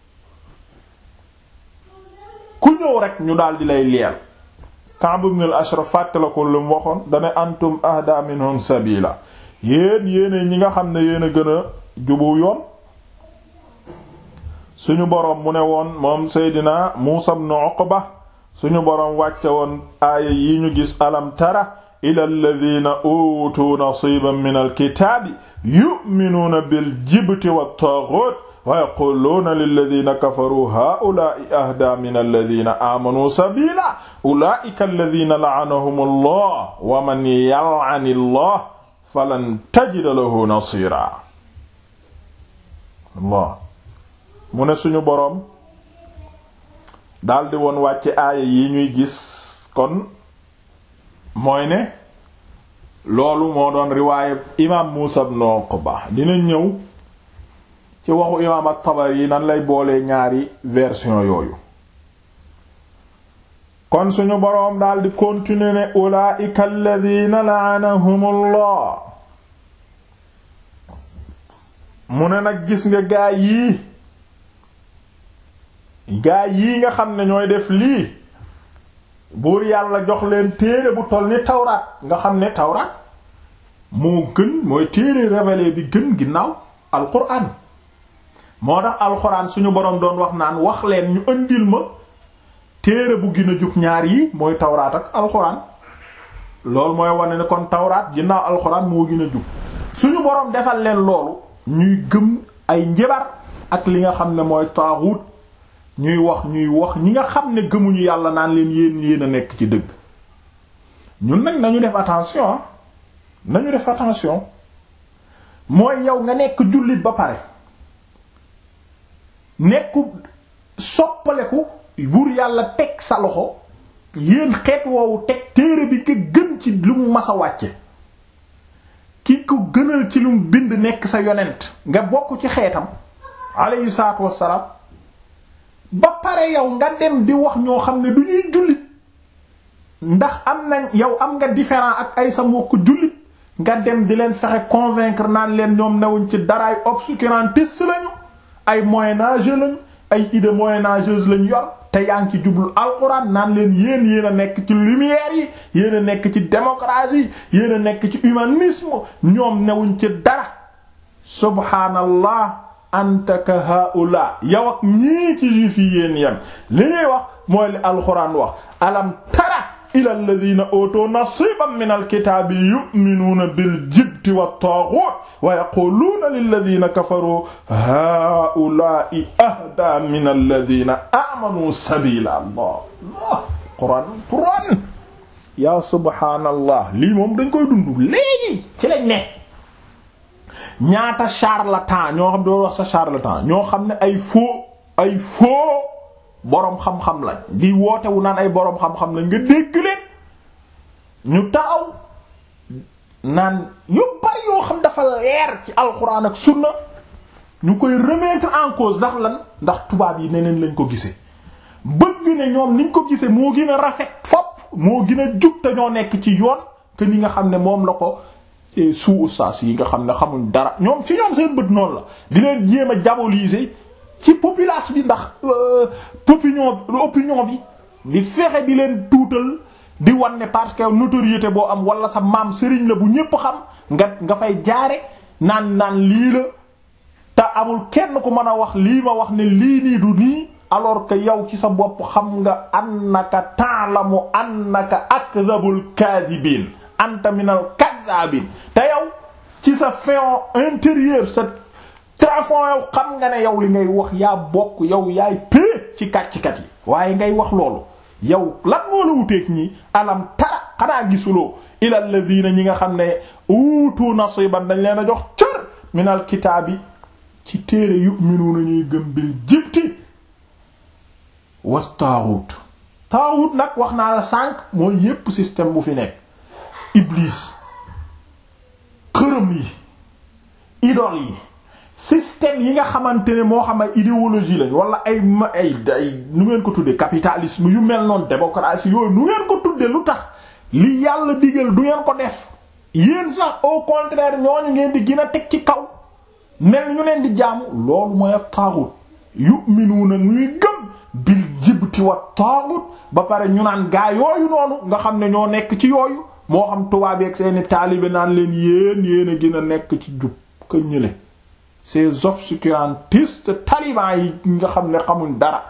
ku ñëw rek ñu daal di lay leel Ka'b ibn al-Ashraf fàttala ko lu mu waxoon dane antum ahda minhum sabila yéen yéene ñi nga xam ne yéen a gën a jubu yoon suñu boroom mu ne woon moom Seydina Muusa ibn Uqba suñu boroom wàcce woon aaya yi ñu gis alam tara ila alladhina utu nasiban min alkitaabi yu'minuuna bil jibti wat taaghut wa yaquluuna lilladhina kafaru haa'ulaa'i ahdaa min alladhina aamanuu sabiila ulaa'ika alladhina la'anahum allah wa man yal'ani allah falan tajida lahu nasira allah mu ne suñu boroom daldi woon wàcce aaya yi ñuy gis kon mooy ne loolu moo doon riwaaye imaam Muusa ibn Uqba dina ñëw ci waxu imaam at-Tabari nan lay boolee ñaari version yooyu kon suñu boroom daldi continuer ne ulaa'ika alladhiina la'anahumullah mu ne nag gis nga gaa yii gaa yii nga xam ne ñooy def lii buur yàlla jox leen téere bu toll ni tawraat nga xam ne tawraat moo gën mooy téere révélé bi gën ginnaaw alquran moo tax alquran suñu boroom doon wax naan wax leen ñu ëndil ma téere bu gën a jub ñaar yi mooy tawraat ak alquran loolu mooy wane ne kon tawraat ginnaaw alquran moo gën a jub suñu boroom defal leen loolu ñuy gëm ay njabar ak li nga xam ne mooy taaxut ñuy wax ñuy wax ñi nga xam ne gëmuñu yàlla naan leen yéen yéen a nekk ci dëgg ñun nag nañu def attention nañu def attention mooy yow nga nekk jullit ba pare nekku soppaleku buur yàlla teg sa loxo yéen xeet woowu teg téere bi nga gën ci lu mu mas a wàcce ki ko gënal ci lu mu bind nekk sa yonent nga bokk ci xeetam alayhi salaatu wassalaam ba pare yow nga dem di wax ñoo xam ne du ñuy jullit ndax am nañ yow am nga différent ak ay sa mbokk jullit nga dem di leen fexe convaincre naan leen ñoom newuñ ci dara ay obscurantistes lañu ay moyen-âgeux lañ ay idées moyen-âgeuses lañ yor te yaa ngi ci jublu alxuraan naan leen yéen yéen a nekk ci lumière yi yéen a nekk ci démocratie yéen a nekk ci humanisme ñoom newuñ ci dara subhaanallah anta ka haula yow ak ñii ci juif yi yéen yem li ñuy wax mooy li alxuraan wax alam tara ila alladhina utu nasiban min alkitaabi yu'minuuna bil jibti wat taaghut wa yaquluuna lilladhina kafaru haula'i ahda min alladhina amanu sabila allah allah quran quran ya subhaanallah lii moom dañ koy dund léegi ci lañ ne ñaata charlatan ñoo xam doo wax sa charlatan ñoo xam ne ay faux ay faux boroom xam-xam lañ di woote wu naan ay boroom xam-xam lañ nga dégg leen ñu taxaw naan yu bari yoo xam dafa leer ci alxuraan ak sunna ñu koy remettre en cause ndax lan ndax tubaab yi neneen lañ ko gisee bëgg ne ñoom niñ ko gisee moo gën a rafet fopp moo gën a jub te ñoo nekk ci yoon que ni nga xam ne moom la ko suu ustaas yi nga xam ne xamuñ dara ñoom ci ñoom seen bët noonu la di leen jéem a diaboliser ci population bi ndax opinion opinion bi di fexe di leen tuutal di wan ne parce que notoriété boo am wala sa maam sëriñ la bu ñépp xam nga nga fay jaare naan naan lii la te amul kenn ku mën a wax lii ma wax ne lii nii du nii alors que yow ci sa bopp xam nga annaka ta'lamu annaka akdhabul kadhibin anta minal kadhabin te yow ci sa fin intérieur sa trafond yow xam nga ne yow li ngay wax yaa bokk yow yaay pée ci kàccikat yi waaye ngay wax loolu yow lan moo la wuteeg ñi alam tara xanaa gisuloo ila alladhina ñi nga xam ne uutu nasiban dañ leen a jox cër minal kitaabi ci téere yu'minuuna ñuy gëm bil jibti wa taaxut taaxut nag wax naa la sànq mooy yépp système bu fi nekk iblis xërëm yi idole yi système yi nga xamante ne moo xam ay idéologie lañ wala ay ma ay ay nu ngeen ko tuddee capitalisme yu mel noonu démocratie yooyu nu ngeen ko tuddee lu tax li yàlla digal du ngeen ko def yéen sax au contraire ñooñu ngeen di gën a teg ci kaw mel ñu leen di jaamu loolu mooy ak taaxut yu'minuuna ñuy gëm bil jibti wa taaxut ba pare ñu naan gaa yooyu noonu nga xam ne ñoo nekk ci yooyu moo xam tubaab ak seeni taalibe naan leen yéen yéen a gën a nekk ci jub ka ñële ces obscurantistes talibans yi nga xam ne xamuñ dara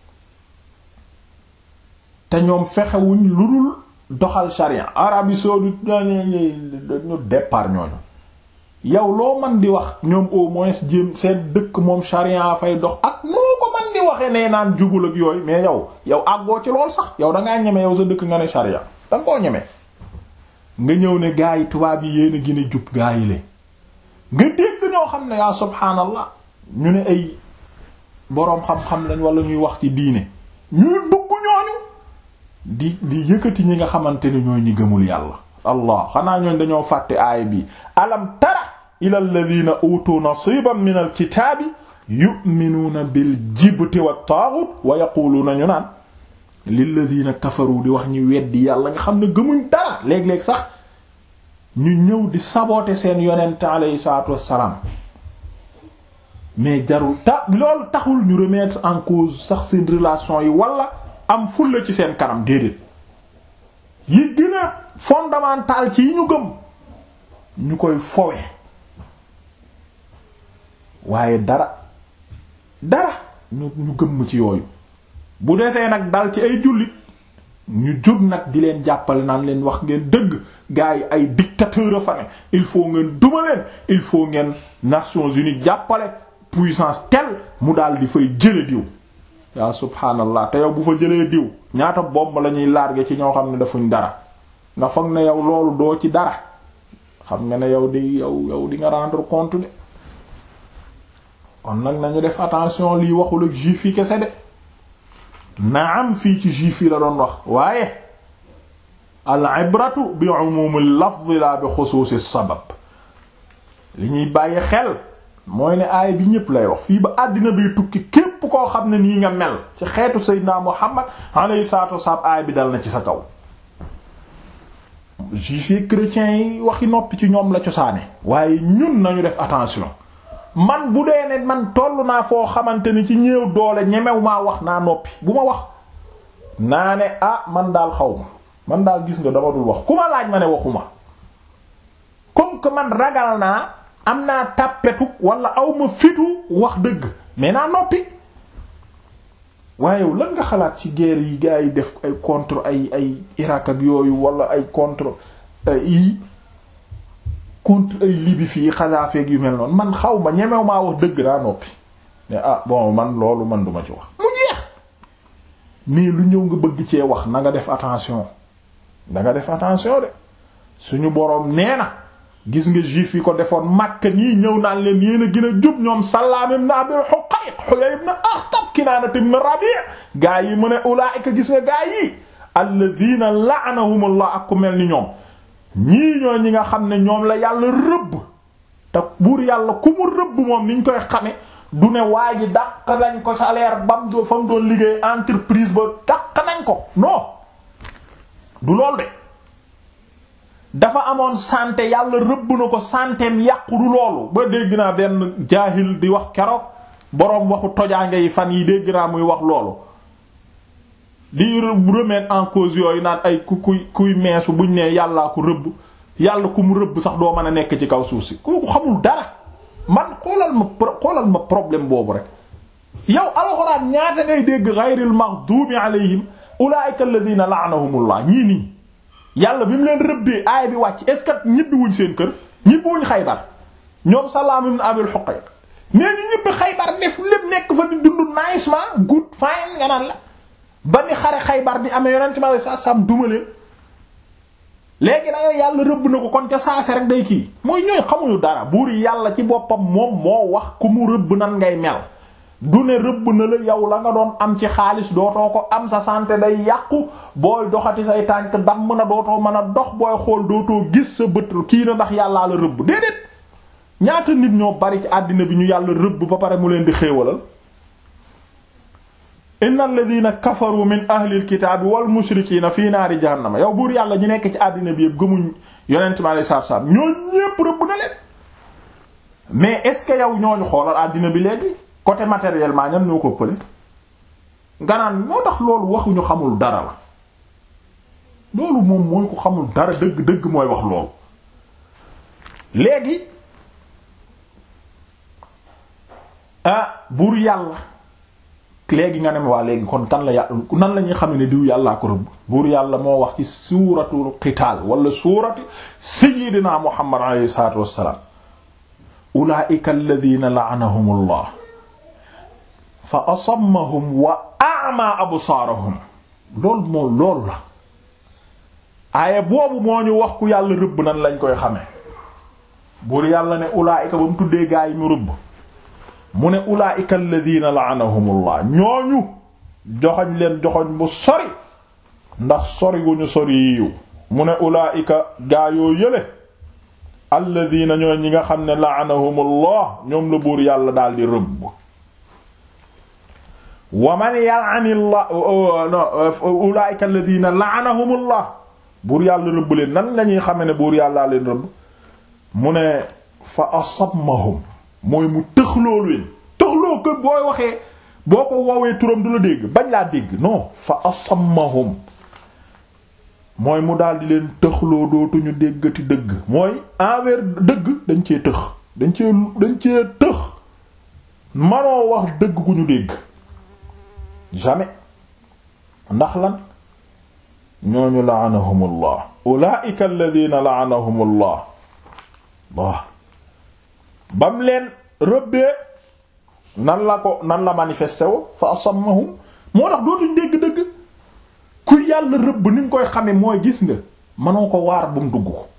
te ñoom fexewuñ lu dul doxal charia Arabie saoudite ñu départ ñooñu yow loo man di wax ñoom au moins jéem seen dëkk moom charia fay dox ak noo ko man di waxee nee naan jubul ak yooyu mais yow yow àggoo ci lool sax yow dangaa ñeme yow sa dëkk nga ne charia danga koo ñeme nga ñëw ne gaa yi tubaab yi yéen a gën a jub gaa yi le nga dégg ñoo xam ne yaa subhaanallah ñu ne ay boroom xam-xam lañ wala ñuy wax ci diine ñuy dugg ñooñu di di yëkkati ñi nga xamante ne ñooy ñi gëmul yàlla allah xanaa ñooñ dañoo fàtte aaya bi alam tara ila alladhina utu nasiban min alkitaabi yu'minuuna bil jibti wat taaghut wa yaquluuna ñu naan lilladhina kafaru di wax ñi weddi yàlla nga xam ne gëmuñ dara léeg-léeg sax ñu ñëw di saboter seen yonent alayhi salaatu wassalaam mais jarul ta loolu taxul ñu remettre en cause sax seen relation yi wala am fulla ci seen kanam déedéet yi gën a fondamental ci yi ñu gëm ñu koy fowe waaye dara dara ñu ñu gëmm ci yooyu bu desee nag dal ci ay jullit ñu jóg nag di leen jàppale naan leen wax ngeen dëgg gars yi ay dictateur a fa ne il faut ngeen duma leen il faut ngeen Nations Unies jàppale puissance telle mu daal di fay jële diw yaa subhaanallah te yow bu fa jëlee diw ñaata bomb la ñuy largué ci ñoo xam ne defuñ dara nga foog ne yow loolu doo ci dara xam nga ne yow di yow yow di nga rendre compte de kon nag nañu def attention lii waxul ak juif yi kese de naam fii ci juif yi la doon wax waaye al ibratu bi umumil lafz la bi xusuusi sabab li ñuy bàyyi xel mooy ne aaya bi ñépp lay wax fii ba àddina bi tukki képp koo xam ne nii nga mel ci xeetu Seydina Muhammad alayhi salaatu wassalaam aaya bi dal na ci sa kaw juifs yi chrétiens yi waxi noppi ci ñoom la cosaane waaye ñun nañu def attention man bu dee ne man toll naa foo xamante ni ci ñëw doole ñemew maa wax naa noppi bu ma wax naa ne ah man daal xaw ma man daal gis nga dama dul wax ku ma laaj ma ne waxuma comme que man ragal naa am naa tàppetu wala aw ma fitu wax dëgg mais naa noppi waaye lan nga xalaat ci guerre yi gars yi def ay contre ay ay Irak ak yooyu wala ay contre ay contre ay Libye fii Kadhafi yu mel noonu man xaw ma ñemew maa wax dëgg naa noppi ne ah bon man loolu man duma ci wax mu jeex mais lu ñëw nga bëgg cee wax na nga def attention da nga def attention de suñu boroom nee na gis nga juif yi ko defoon Makka nii ñëw naan leen yéen a gën a jub ñoom Sallaam ibn Abi Huqayq Huyay ibn Akhtab Kinaana ibn Rabi' gaa yi mu ne ulaa'ika gis nga gaa yi alladhiina la'anahumullah ak ku mel ni ñoom ñii ñoo ñi nga xam ne ñoom la yàlla rëbb te buur yàlla ku mu rëbb moom niñ koy xame du ne waa ji dàq nañ ko salaire bam do fa mu doon liggéey entreprise ba dàq nañ ko non du lool de dafa amoon santé yàlla rëbb na ko santéem yàqu du loolu ba dégg naa benn jaahil di wax keroog boroom waxu tojaange yi fan yi dégg naa muy wax loolu di remettre en cause yooyu naan ay ku kuy kuy meesu buñ ne yàllaa ko rëbb yàlla ku mu rëbb sax doo mën a nekk ci kaw suuf si kooku xamul dara man xoolal ma xoolal ma problème boobu rek yow alxuraan ñaata ngay dégg ghayril maghdubi alayhim ulaa'ika alladhina la'anahumullah ñii nii yàlla bi mu leen rëbbee aaya bi wàcc est ce que ñibbi wuñ seen kër ñibbi wuñ xaybar ñoom Salaam ibn Abil Huqayq nee ñu ñibbi xaybar def lépp nekk fa di dund nicement good fine nga naan la ba ni xare xaybar di amee yonent ma sa sam duma leen léegi da yàlla rëbb na ko kon ca saase rek day kii mooy ñooy xamuñu dara buur yàlla ci boppam moom moo wax ku mu rëbb nan ngay mel du ne rëbb na la yow la nga doon am ci xaalis dootoo ko am sa santé day yàqu booy doxati say tànk damm na dootoo mën a dox booy xool dootoo gis sa bët kii na ndax yàllaa la rëbb déedéet ñaata nit ñoo bari ci àddina bi ñu yàlla rëbb ba pare mu leen di xéewalal inna alladhina kafaru min ahlil kitaabi wal mushrikiina fii naari jahannama yow buur yàlla ñu nekk ci àddina bi yëpp gëmuñ yonent ma lay saab-saab ñoo ñépp rëbb na leen mais est-ce que yow ñooñu xoolal àddina bi léegi côté matériellement ñan ñoo ko pële nga naan moo tax loolu waxuñu xamul dara la loolu moom mooy ko xamul dara dëgg dëgg mooy wax loolu léegi ah buur yàlla léegi nga ne ma waa léegi kon kan la yàlla nan la ñuy xam ne diw yàllaa ko rëbb buur yàlla moo wax ci suuratul qitaal wala suurati sayyidina muhammad alayhi salaatu wassalaam ulaa'ika alladhiina la'anahumullah fa asammahum wa a'ma absaarahum loolu moo loolu la aaya boobu moo ñu wax ku yàlla rëbb nan lañ koy xame buur yàlla ne ulaa'ika ba mu tuddee gaa yi mu rëbb mu ne ulaa'ika alladhiina la'anahumullah ñooñu joxoñ leen joxoñ bu sori ndax sori gu ñu sori yiw mu ne ulaa'ika gaa yoo yële alladina ñooy ñi nga xam ne la'anahumullah ñoom la buur yàlla daldi rëbb wa man yal'anillah ulaa'ika alladina la'anahumullah buur yàlla rëbb leen nan lañuy xame ne buur yàllaa leen rëbb mu ne fa asammahum mooy mu tëxloo leen tëxloo ko booy waxee boo ko woowee turam du la dégg bañ laa dégg non fa asammahum mooy mu daldi leen tëxloo dootuñu déggati dëgg mooy envers dëgg dañ cee tëx dañ cee dañ cee tëx manoo wax dëgg gu ñu dégg jamais ndax lan ñooñu la'anahumullah ulaa'ika alladhina la'anahumullah waaw bam leen rëbbee nan la ko nan la manifesté wo fa asammahum moo tax dootuñ dégg dëgg ku yàlla rëbb ni nga koy xame mooy gis nga mënoo ko waar bu mu dugg ko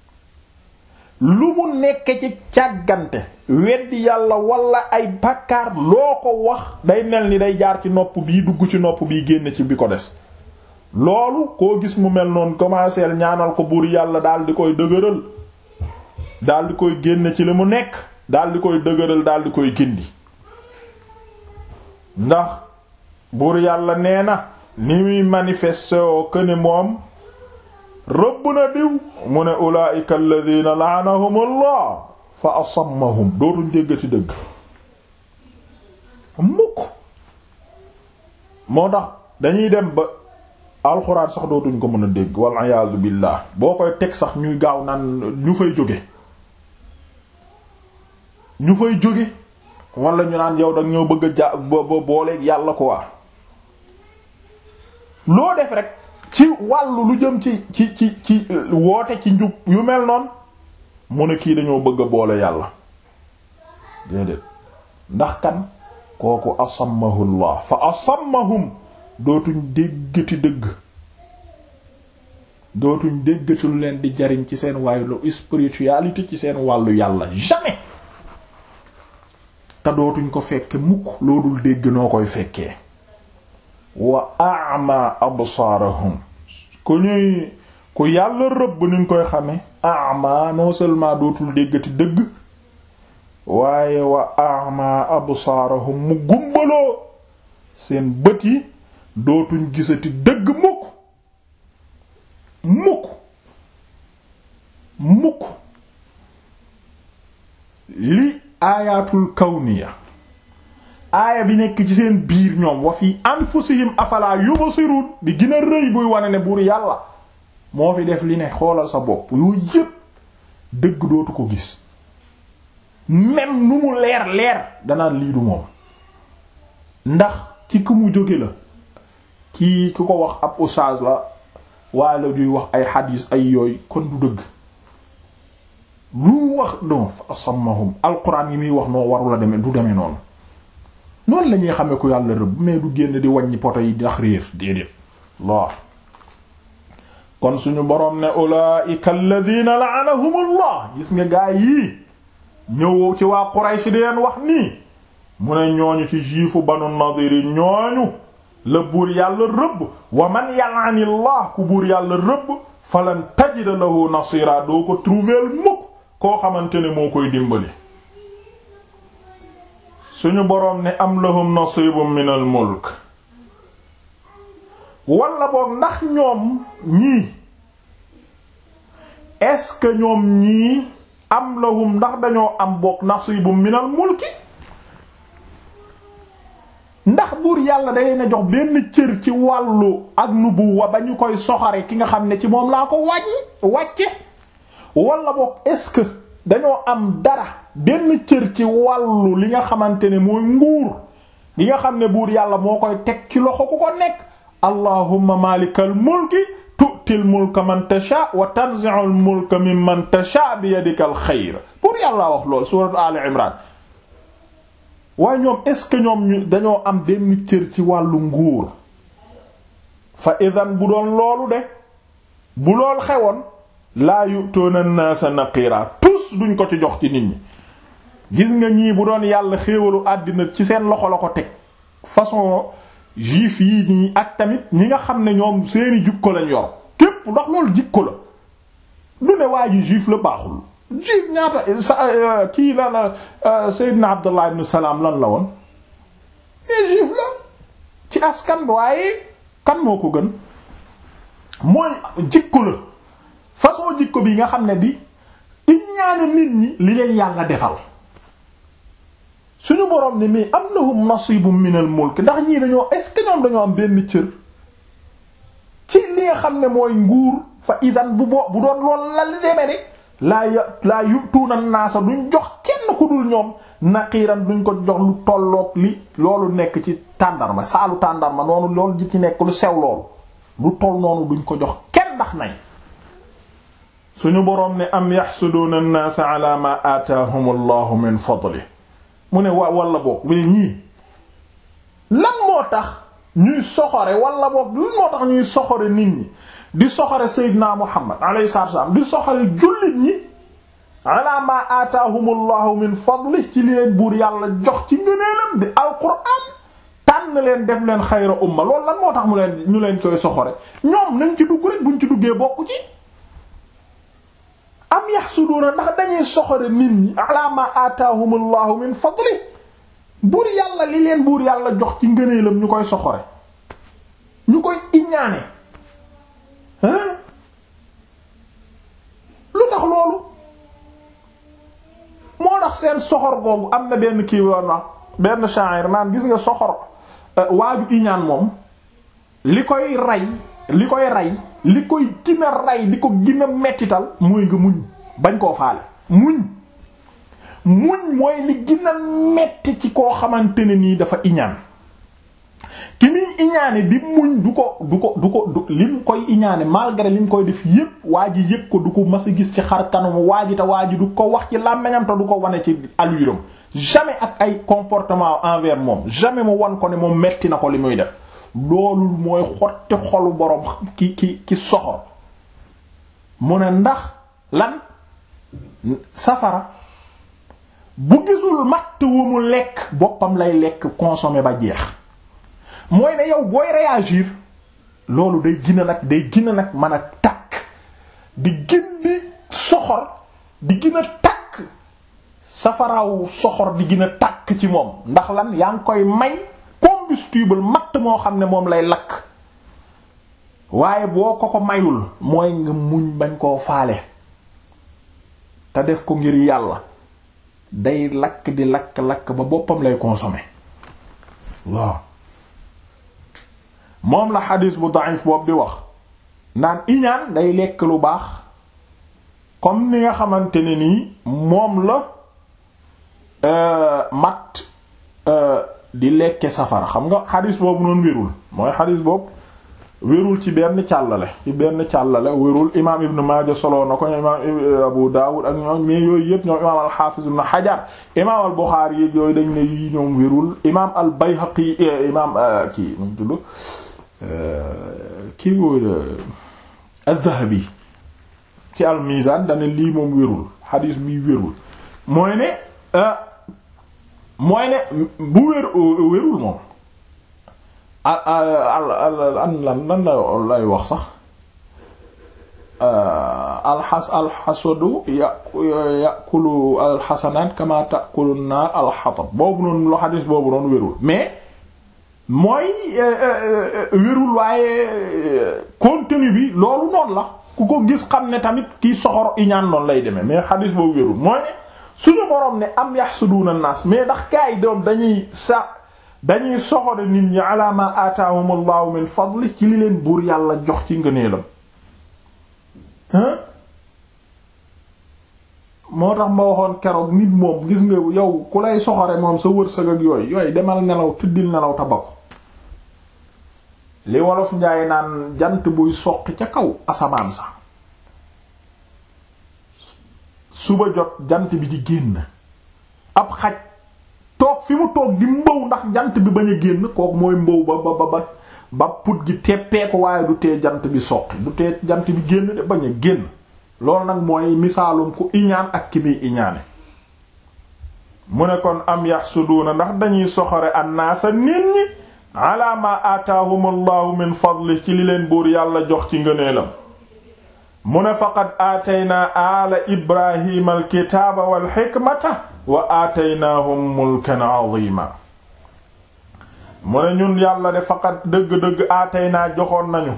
lu mu nekk ci càggante weddi yàlla wala ay bàkkaar loo ko wax day mel ni day jaar ci nopp bii dugg ci nopp bii génn ci bi ko des loolu koo gis mu mel noonu commencé ñaanal ko buur yàlla daal di koy dëgëral daal di koy génn ci li mu nekk daal di koy dëgëral daal di koy gindi ndax buur yàlla nee na ni muy manifesté oo këne moom rëbb na diw mu ne ulaa'ika alladhina la'anahumullah fa asammahum dootuñ déggati dëgg mukk moo tax dañuy dem ba alxuraan sax dootuñ ko mën a dégg wal iyaazu billaah boo koy teg sax ñuy gaaw naan ñu fay jóge ñu fay jóge wala ñu naan yow dag ñoo bëgg a ja ba booleeg yàlla ko waa loo def rek ci wàllu lu jëm ci ci ci ci woote ci njub yu mel noonu mu ne kii dañoo bëgg a boole yàlla déedéet ndax kan kooku asammahullah fa asammahum dootuñ déggati dëgg dootuñ déggati lu leen di jariñ ci seen wàllu spiritualité ci seen wàllu yàlla jamais te dootuñ ko fekke mukk loo dul dégg noo koy fekkee wa a'ma absaarahum ku ñuy ku yàlla rëbb ni ñu koy xame a'ma non seulement dootul déggati dëgg waaye wa a'ma absaarahum mu gumbaloo seen bët yi dootuñ gisati dëgg mukk mukk mukk li aayatul kawniya aaya bi nekk ci seen biir ñoom wa fi anfusihim afala yubsirun bi gën a rëy buy wane ne buur yàlla moo fi def li ne xoolal sa bopp yooyu yépp dëgg dootu ko gis même nu mu leer leer danaan lii du moom ndax ci ku mu jóge la kii ku ko wax ab oustaz la waaye la juy wax ay xadiis ay yooyu kon du dëgg lu wax don fa asammahum alquran yi muy wax noo warula demee du demee noonu noonu la ñuy xamee ku yàlla rëbb mais du génn di wàññi poto yi ndax réer déedéet laa kon suñu boroom ne ulaa'ika alladhina la'anahumullah gis nga gaa yii ñëw ci waa Quraysh di leen wax nii mu ne ñooñu ci juifu banu Nadir ñooñu la buur yàlla rëbb wa man yal'anillah ku buur yàlla rëbb falan tajida lahu nasira doo ko trouver mukk koo xamante ne moo koy dimbali suñu boroom ne am lahum nasibun min al mulk wala boog ndax ñoom ñii est-ce que ñoom ñii am lahum ndax dañoo am boog nasibun min al mulki ndax buur yàlla da leen a jox benn cër ci wàllu ak nubuwa ba ñu koy soxare ki nga xam ne ci moom laa ko wàññi wàcce wala boog est-ce que dañoo am dara benn cër ci wàllu li nga xamante ne mooy nguur gi nga xam ne buur yàlla moo koy teg ci loxo ku ko nekk allahumma malikal mulki tu'til mulka man tasha wa tanzi'ul mulka mimman tasha bi yadikal xayr buur yàlla wax lool suratu ali imran waaye ñoom est-ce que ñoom ñu dañoo am benn cër ci wàllu nguur fa idan bu doon loolu de bu lool xewoon laa yu'tuuna an-naasa naqiira tus duñ ko ci jox ci nit ñi gis nga ñii bu doon yàlla xéewalu àddina ci seen loxo la ko teg façon juif yi nii ak tamit ñi nga xam ne ñoom seeni jukko lañ yor képp ñépp ndax loolu jikko la du ne waa ji juif la baaxul juif ñaata sa kii la la Seydina Abdullah ibn Salam lan la woon mais juif la ci askan waaye kan moo ko gën mooy jikko la façon jikko bi nga xam ne di iñaane nit ñi li leen yàlla defal suñu boroom ne mais am lahum nasibum minal mulk ndax ñii dañoo est-ce que ñoom dañoo am benn cër ci li nga xam ne mooy nguur fa idan bu boo bu doon lool la li demee de laa ya laa yutuuna naasa duñ jox kenn ku dul ñoom naqiiran duñ ko jox lu tolloog li loolu nekk ci tàndarma saalu tàndarma noonu loolu ji ci nekk lu sew loolu lu toll noonu duñ ko jox kenn ndax nay suñu boroom ne am yaxsuduuna an-naasa ala ma aataahum allahu min fadli mu ne wa wala boog mais ñii lan moo tax ñuy soxore wala boog lan moo tax ñuy soxore nit ñi di soxore Seydina Muhammad alayhi salaatu wasallam di soxore jullit ñi ala ma aataahum allahu min fadli ci li leen buur yàlla jox ci ngëneelam di alquran tànn leen def leen xayra umma loolu lan moo tax mu leen ñu leen koy soxore ñoom nañ ci dugg rek buñ ci duggee bokku ci am yaxsuduuna ndax dañuy soxore nit ñi ala ma aataahum allahu min fadli buur yàlla li leen buur yàlla jox ci ngëneelam ñu koy soxore ñu koy iñaane hein lu tax loolu moo tax seen soxor googu am na benn kii woon na benn sha'ir naan gis nga soxor waaju iñaan moom li koy rey li koy rey li koy gën a rey di ko gën a mettital mooy nga muñ bañ koo faale muñ muñ mooy li gën a metti ci koo xamante ne nii dafa iñaan ki muy iñaane di muñ du ko du ko du ko du lim koy iñaane malgré lim koy def yépp waa ji yëg ko du ko mas a gis ci xar kanamu waa ji te waa ji du ko wax ci làmmiñam te du ko wane ci alluram jamais ak ay comportement envers moom jamais mu wan ko ne moom metti na ko li muy def loolu mooy xotti xolu boroom ki ki ki soxor mu ne ndax lan safara bu gisul matt wu mu lekk boppam lay lekk consommer ba jeex mooy ne yow booy réagir loolu day gina nag day gina nag mën a takk di gën di soxor di gën a takk safaraawu soxor di gën a takk ci moom ndax lan yaa ngi koy may combustible matt moo xam ne moom lay lakk waaye boo ko ko mayul mooy nga muñ bañ koo faale te def ko ngir yàlla day lakk di lakk-lakk ba boppam lay consommer waaw moom la xadis bu da'if boobu di wax naan iñaan day lekk lu baax comme ni nga xamante ne nii moom la mat di lekke safara xam nga xadis boobu noonu wérul mooy xadis boobu wérul ci benn càllale ci benn càllale wérul imaam ibn Maaja solo na ko imaam Abu Daawud ak ñoom mais yooyu yëpp ñoom imaam al-Hafiz ibn Hajar imaam al-Bukhari yi yooyu dañ ne yii ñoom wérul imaam al-Bayhaqi imaam kii nu mu tudd kii wóor az-Zahabi ci al-Mizan dana lii moom wérul xadis bi wérul mooy ne mooy ne bu wér wérul moom al al an lan lan la lay wax sax alxas alxasadu yakulu alxasanaat kama takulu naar alxatab boobu noonu lo xadis boobu noonu wérul mais mooy wérul waaye contenu bi loolu noonu la ku ko gis xam ne tamit kii soxor iñaan noonu lay demee mais xadis boobu wérul mooy ne suñu boroom ne am yaxsuduuna naas mais ndax gaa yi doom dañuy sa dañuy soxore nit ñi ala ma aataahum allahu min fadli ci li leen buur yàlla jox ci ngëneelam moo tax ma waxoon keroog nit moom gis nga yow ku lay soxore moom sa wërsëg ak yooyu yooyu demal nelaw tëddil nelaw ta ba ko li wolof njaay naan jant buy soqi ca kaw asamaan sa suba jot jant bi di génn ab xaj toog fi mu toog di mbow ndax jant bi bañ a génn kook mooy mbow ba ba ba ba put gi teppee ko waaye du tee jant bi soqi du tee jant bi génn de bañ a génn loolu nag mooy misaalum ku iñaan ak ki muy iñaane mu ne kon am yaxsuduuna ndax dañuy soxore annaasa nit ñi ala ma aataahum allahu min fadli ci li leen buur yàlla jox ci ngëneelam mu ne faqad aataynaa aala ibrahima alkitaaba walxikmata wa aataynaahum mulkan azima mu ne ñun yàlla de faqad dëgg-dëgg aataynaa joxoon nañu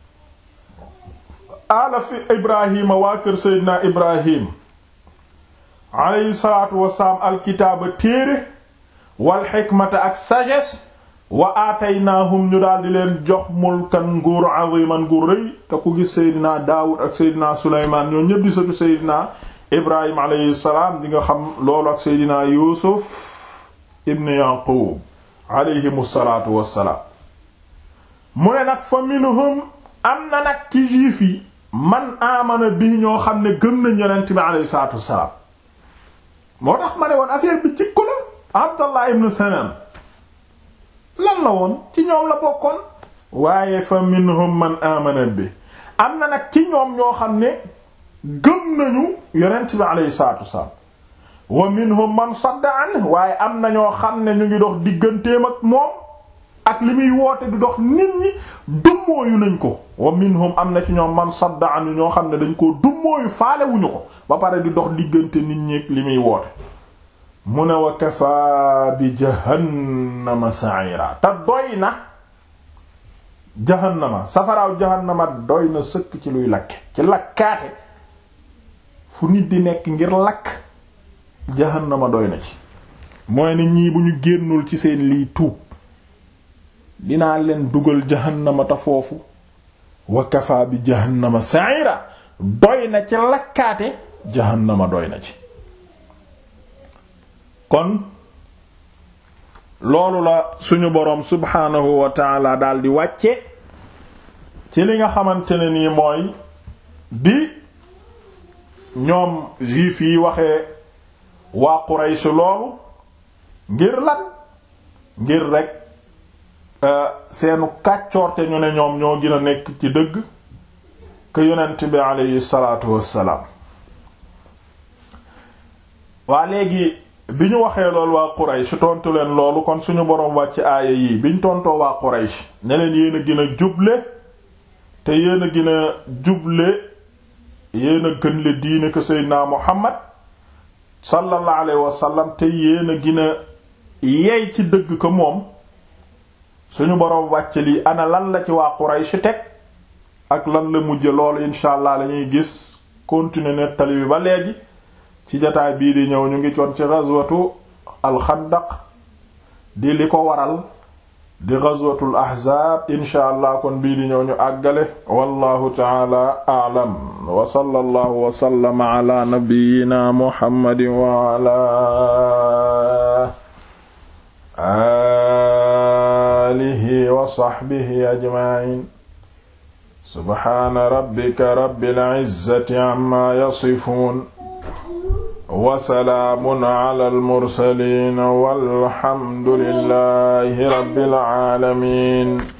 aala fi ibrahima waa kër seydina ibrahim aleyhi salaatu wasalaam alkitaaba téere walxikmata ak sagesse wa aataynaahum ñu daal di leen jox mulkan nguur aziman gu rëy te ku gis seydina daawud ak seydina suleymaan ñoo ñëpp di satu seydina ibrahim alayhi salaam di nga xam loolu ak seydina yuusuf ibn yaqub alayhim salaatu wassalaam mu ne nag fa minhum am na nag ci juif yi man amana bi ñoo xam ne gëm nañ yonent bi alayhi salaatu wassalaam moo tax ma ne woon affaire bi ci ko la abdallah ibn salam lan la woon ci ñoom la bokkoon waaye fa minhum man amana bi am na nag ci ñoom ñoo xam ne gëm nañu yonent bi alayhi salaatu wasalaam wa minhum man sadda an waaye am na ñoo xam ne ñu ngi dox digganteem ak moom ak li muy woote di dox nit ñi dummóoyu nañ ko wa minhum am na ci ñoom man sadda an ñoo xam ne dañ koo dummóoyu faalewuñu ko ba pare di dox diggante nit ñi ak li muy woote mu ne wa kafa bi jahannama sa'ira te doy na jahannama safaraaw jahannama doy na sëkk ci luy lakke ci lakkaate fu nit di nekk ngir lakk jahannama doy na ci mooy ne ñii bu ñu génnul ci seen lii tuub dinaa leen dugal jahannama te foofu wa kafa bi jahannama sa'ira doy na ci lakkaate jahannama doy na ci kon loolu la suñu boroom subhaanahu wa taala daal di wàcce ci li nga xamante ne nii mooy bi ñoom juif yi waxee waa Quraysh loolu ngir lan ngir rek seenu kàccoorte ñu ne ñoom ñoo gën a nekk ci dëgg que yonent bi aleyhi salaatu wassalaam waa léegi bi ñu waxee loolu waa Quraysh tontu leen loolu kon suñu boroom wàcc aaya yii biñ tontoo waa Quraysh ne leen yéen a gën a juble te yéen a gën a juble yéen a gën le diine ko Seydina Muhammad sallallahu alayhi wa sallam te yéen a gën a yey ci dëgg ko moom suñu boroom wàcc lii ana lan la ci waa Quraysh teg ak lan la mujje loolu insha allah lañuy gis continuer nettali bi ba léegi ci jataay bii di ñëw ñu ngi coon ci ghazwatu alxandaq di li ko waral di ghazwatul ahzaab insha allah kon bii di ñëw ñu àggale wallahu taala a'lam wa sallallahu wa sallama ala nabiyyina muhammadin wa ala alihi wa sahbihi ajma'in subhana rabbika rabbil izzati amma yasifun wasalaamun ala almursaliin walhamdulillahi rabbil aalamiin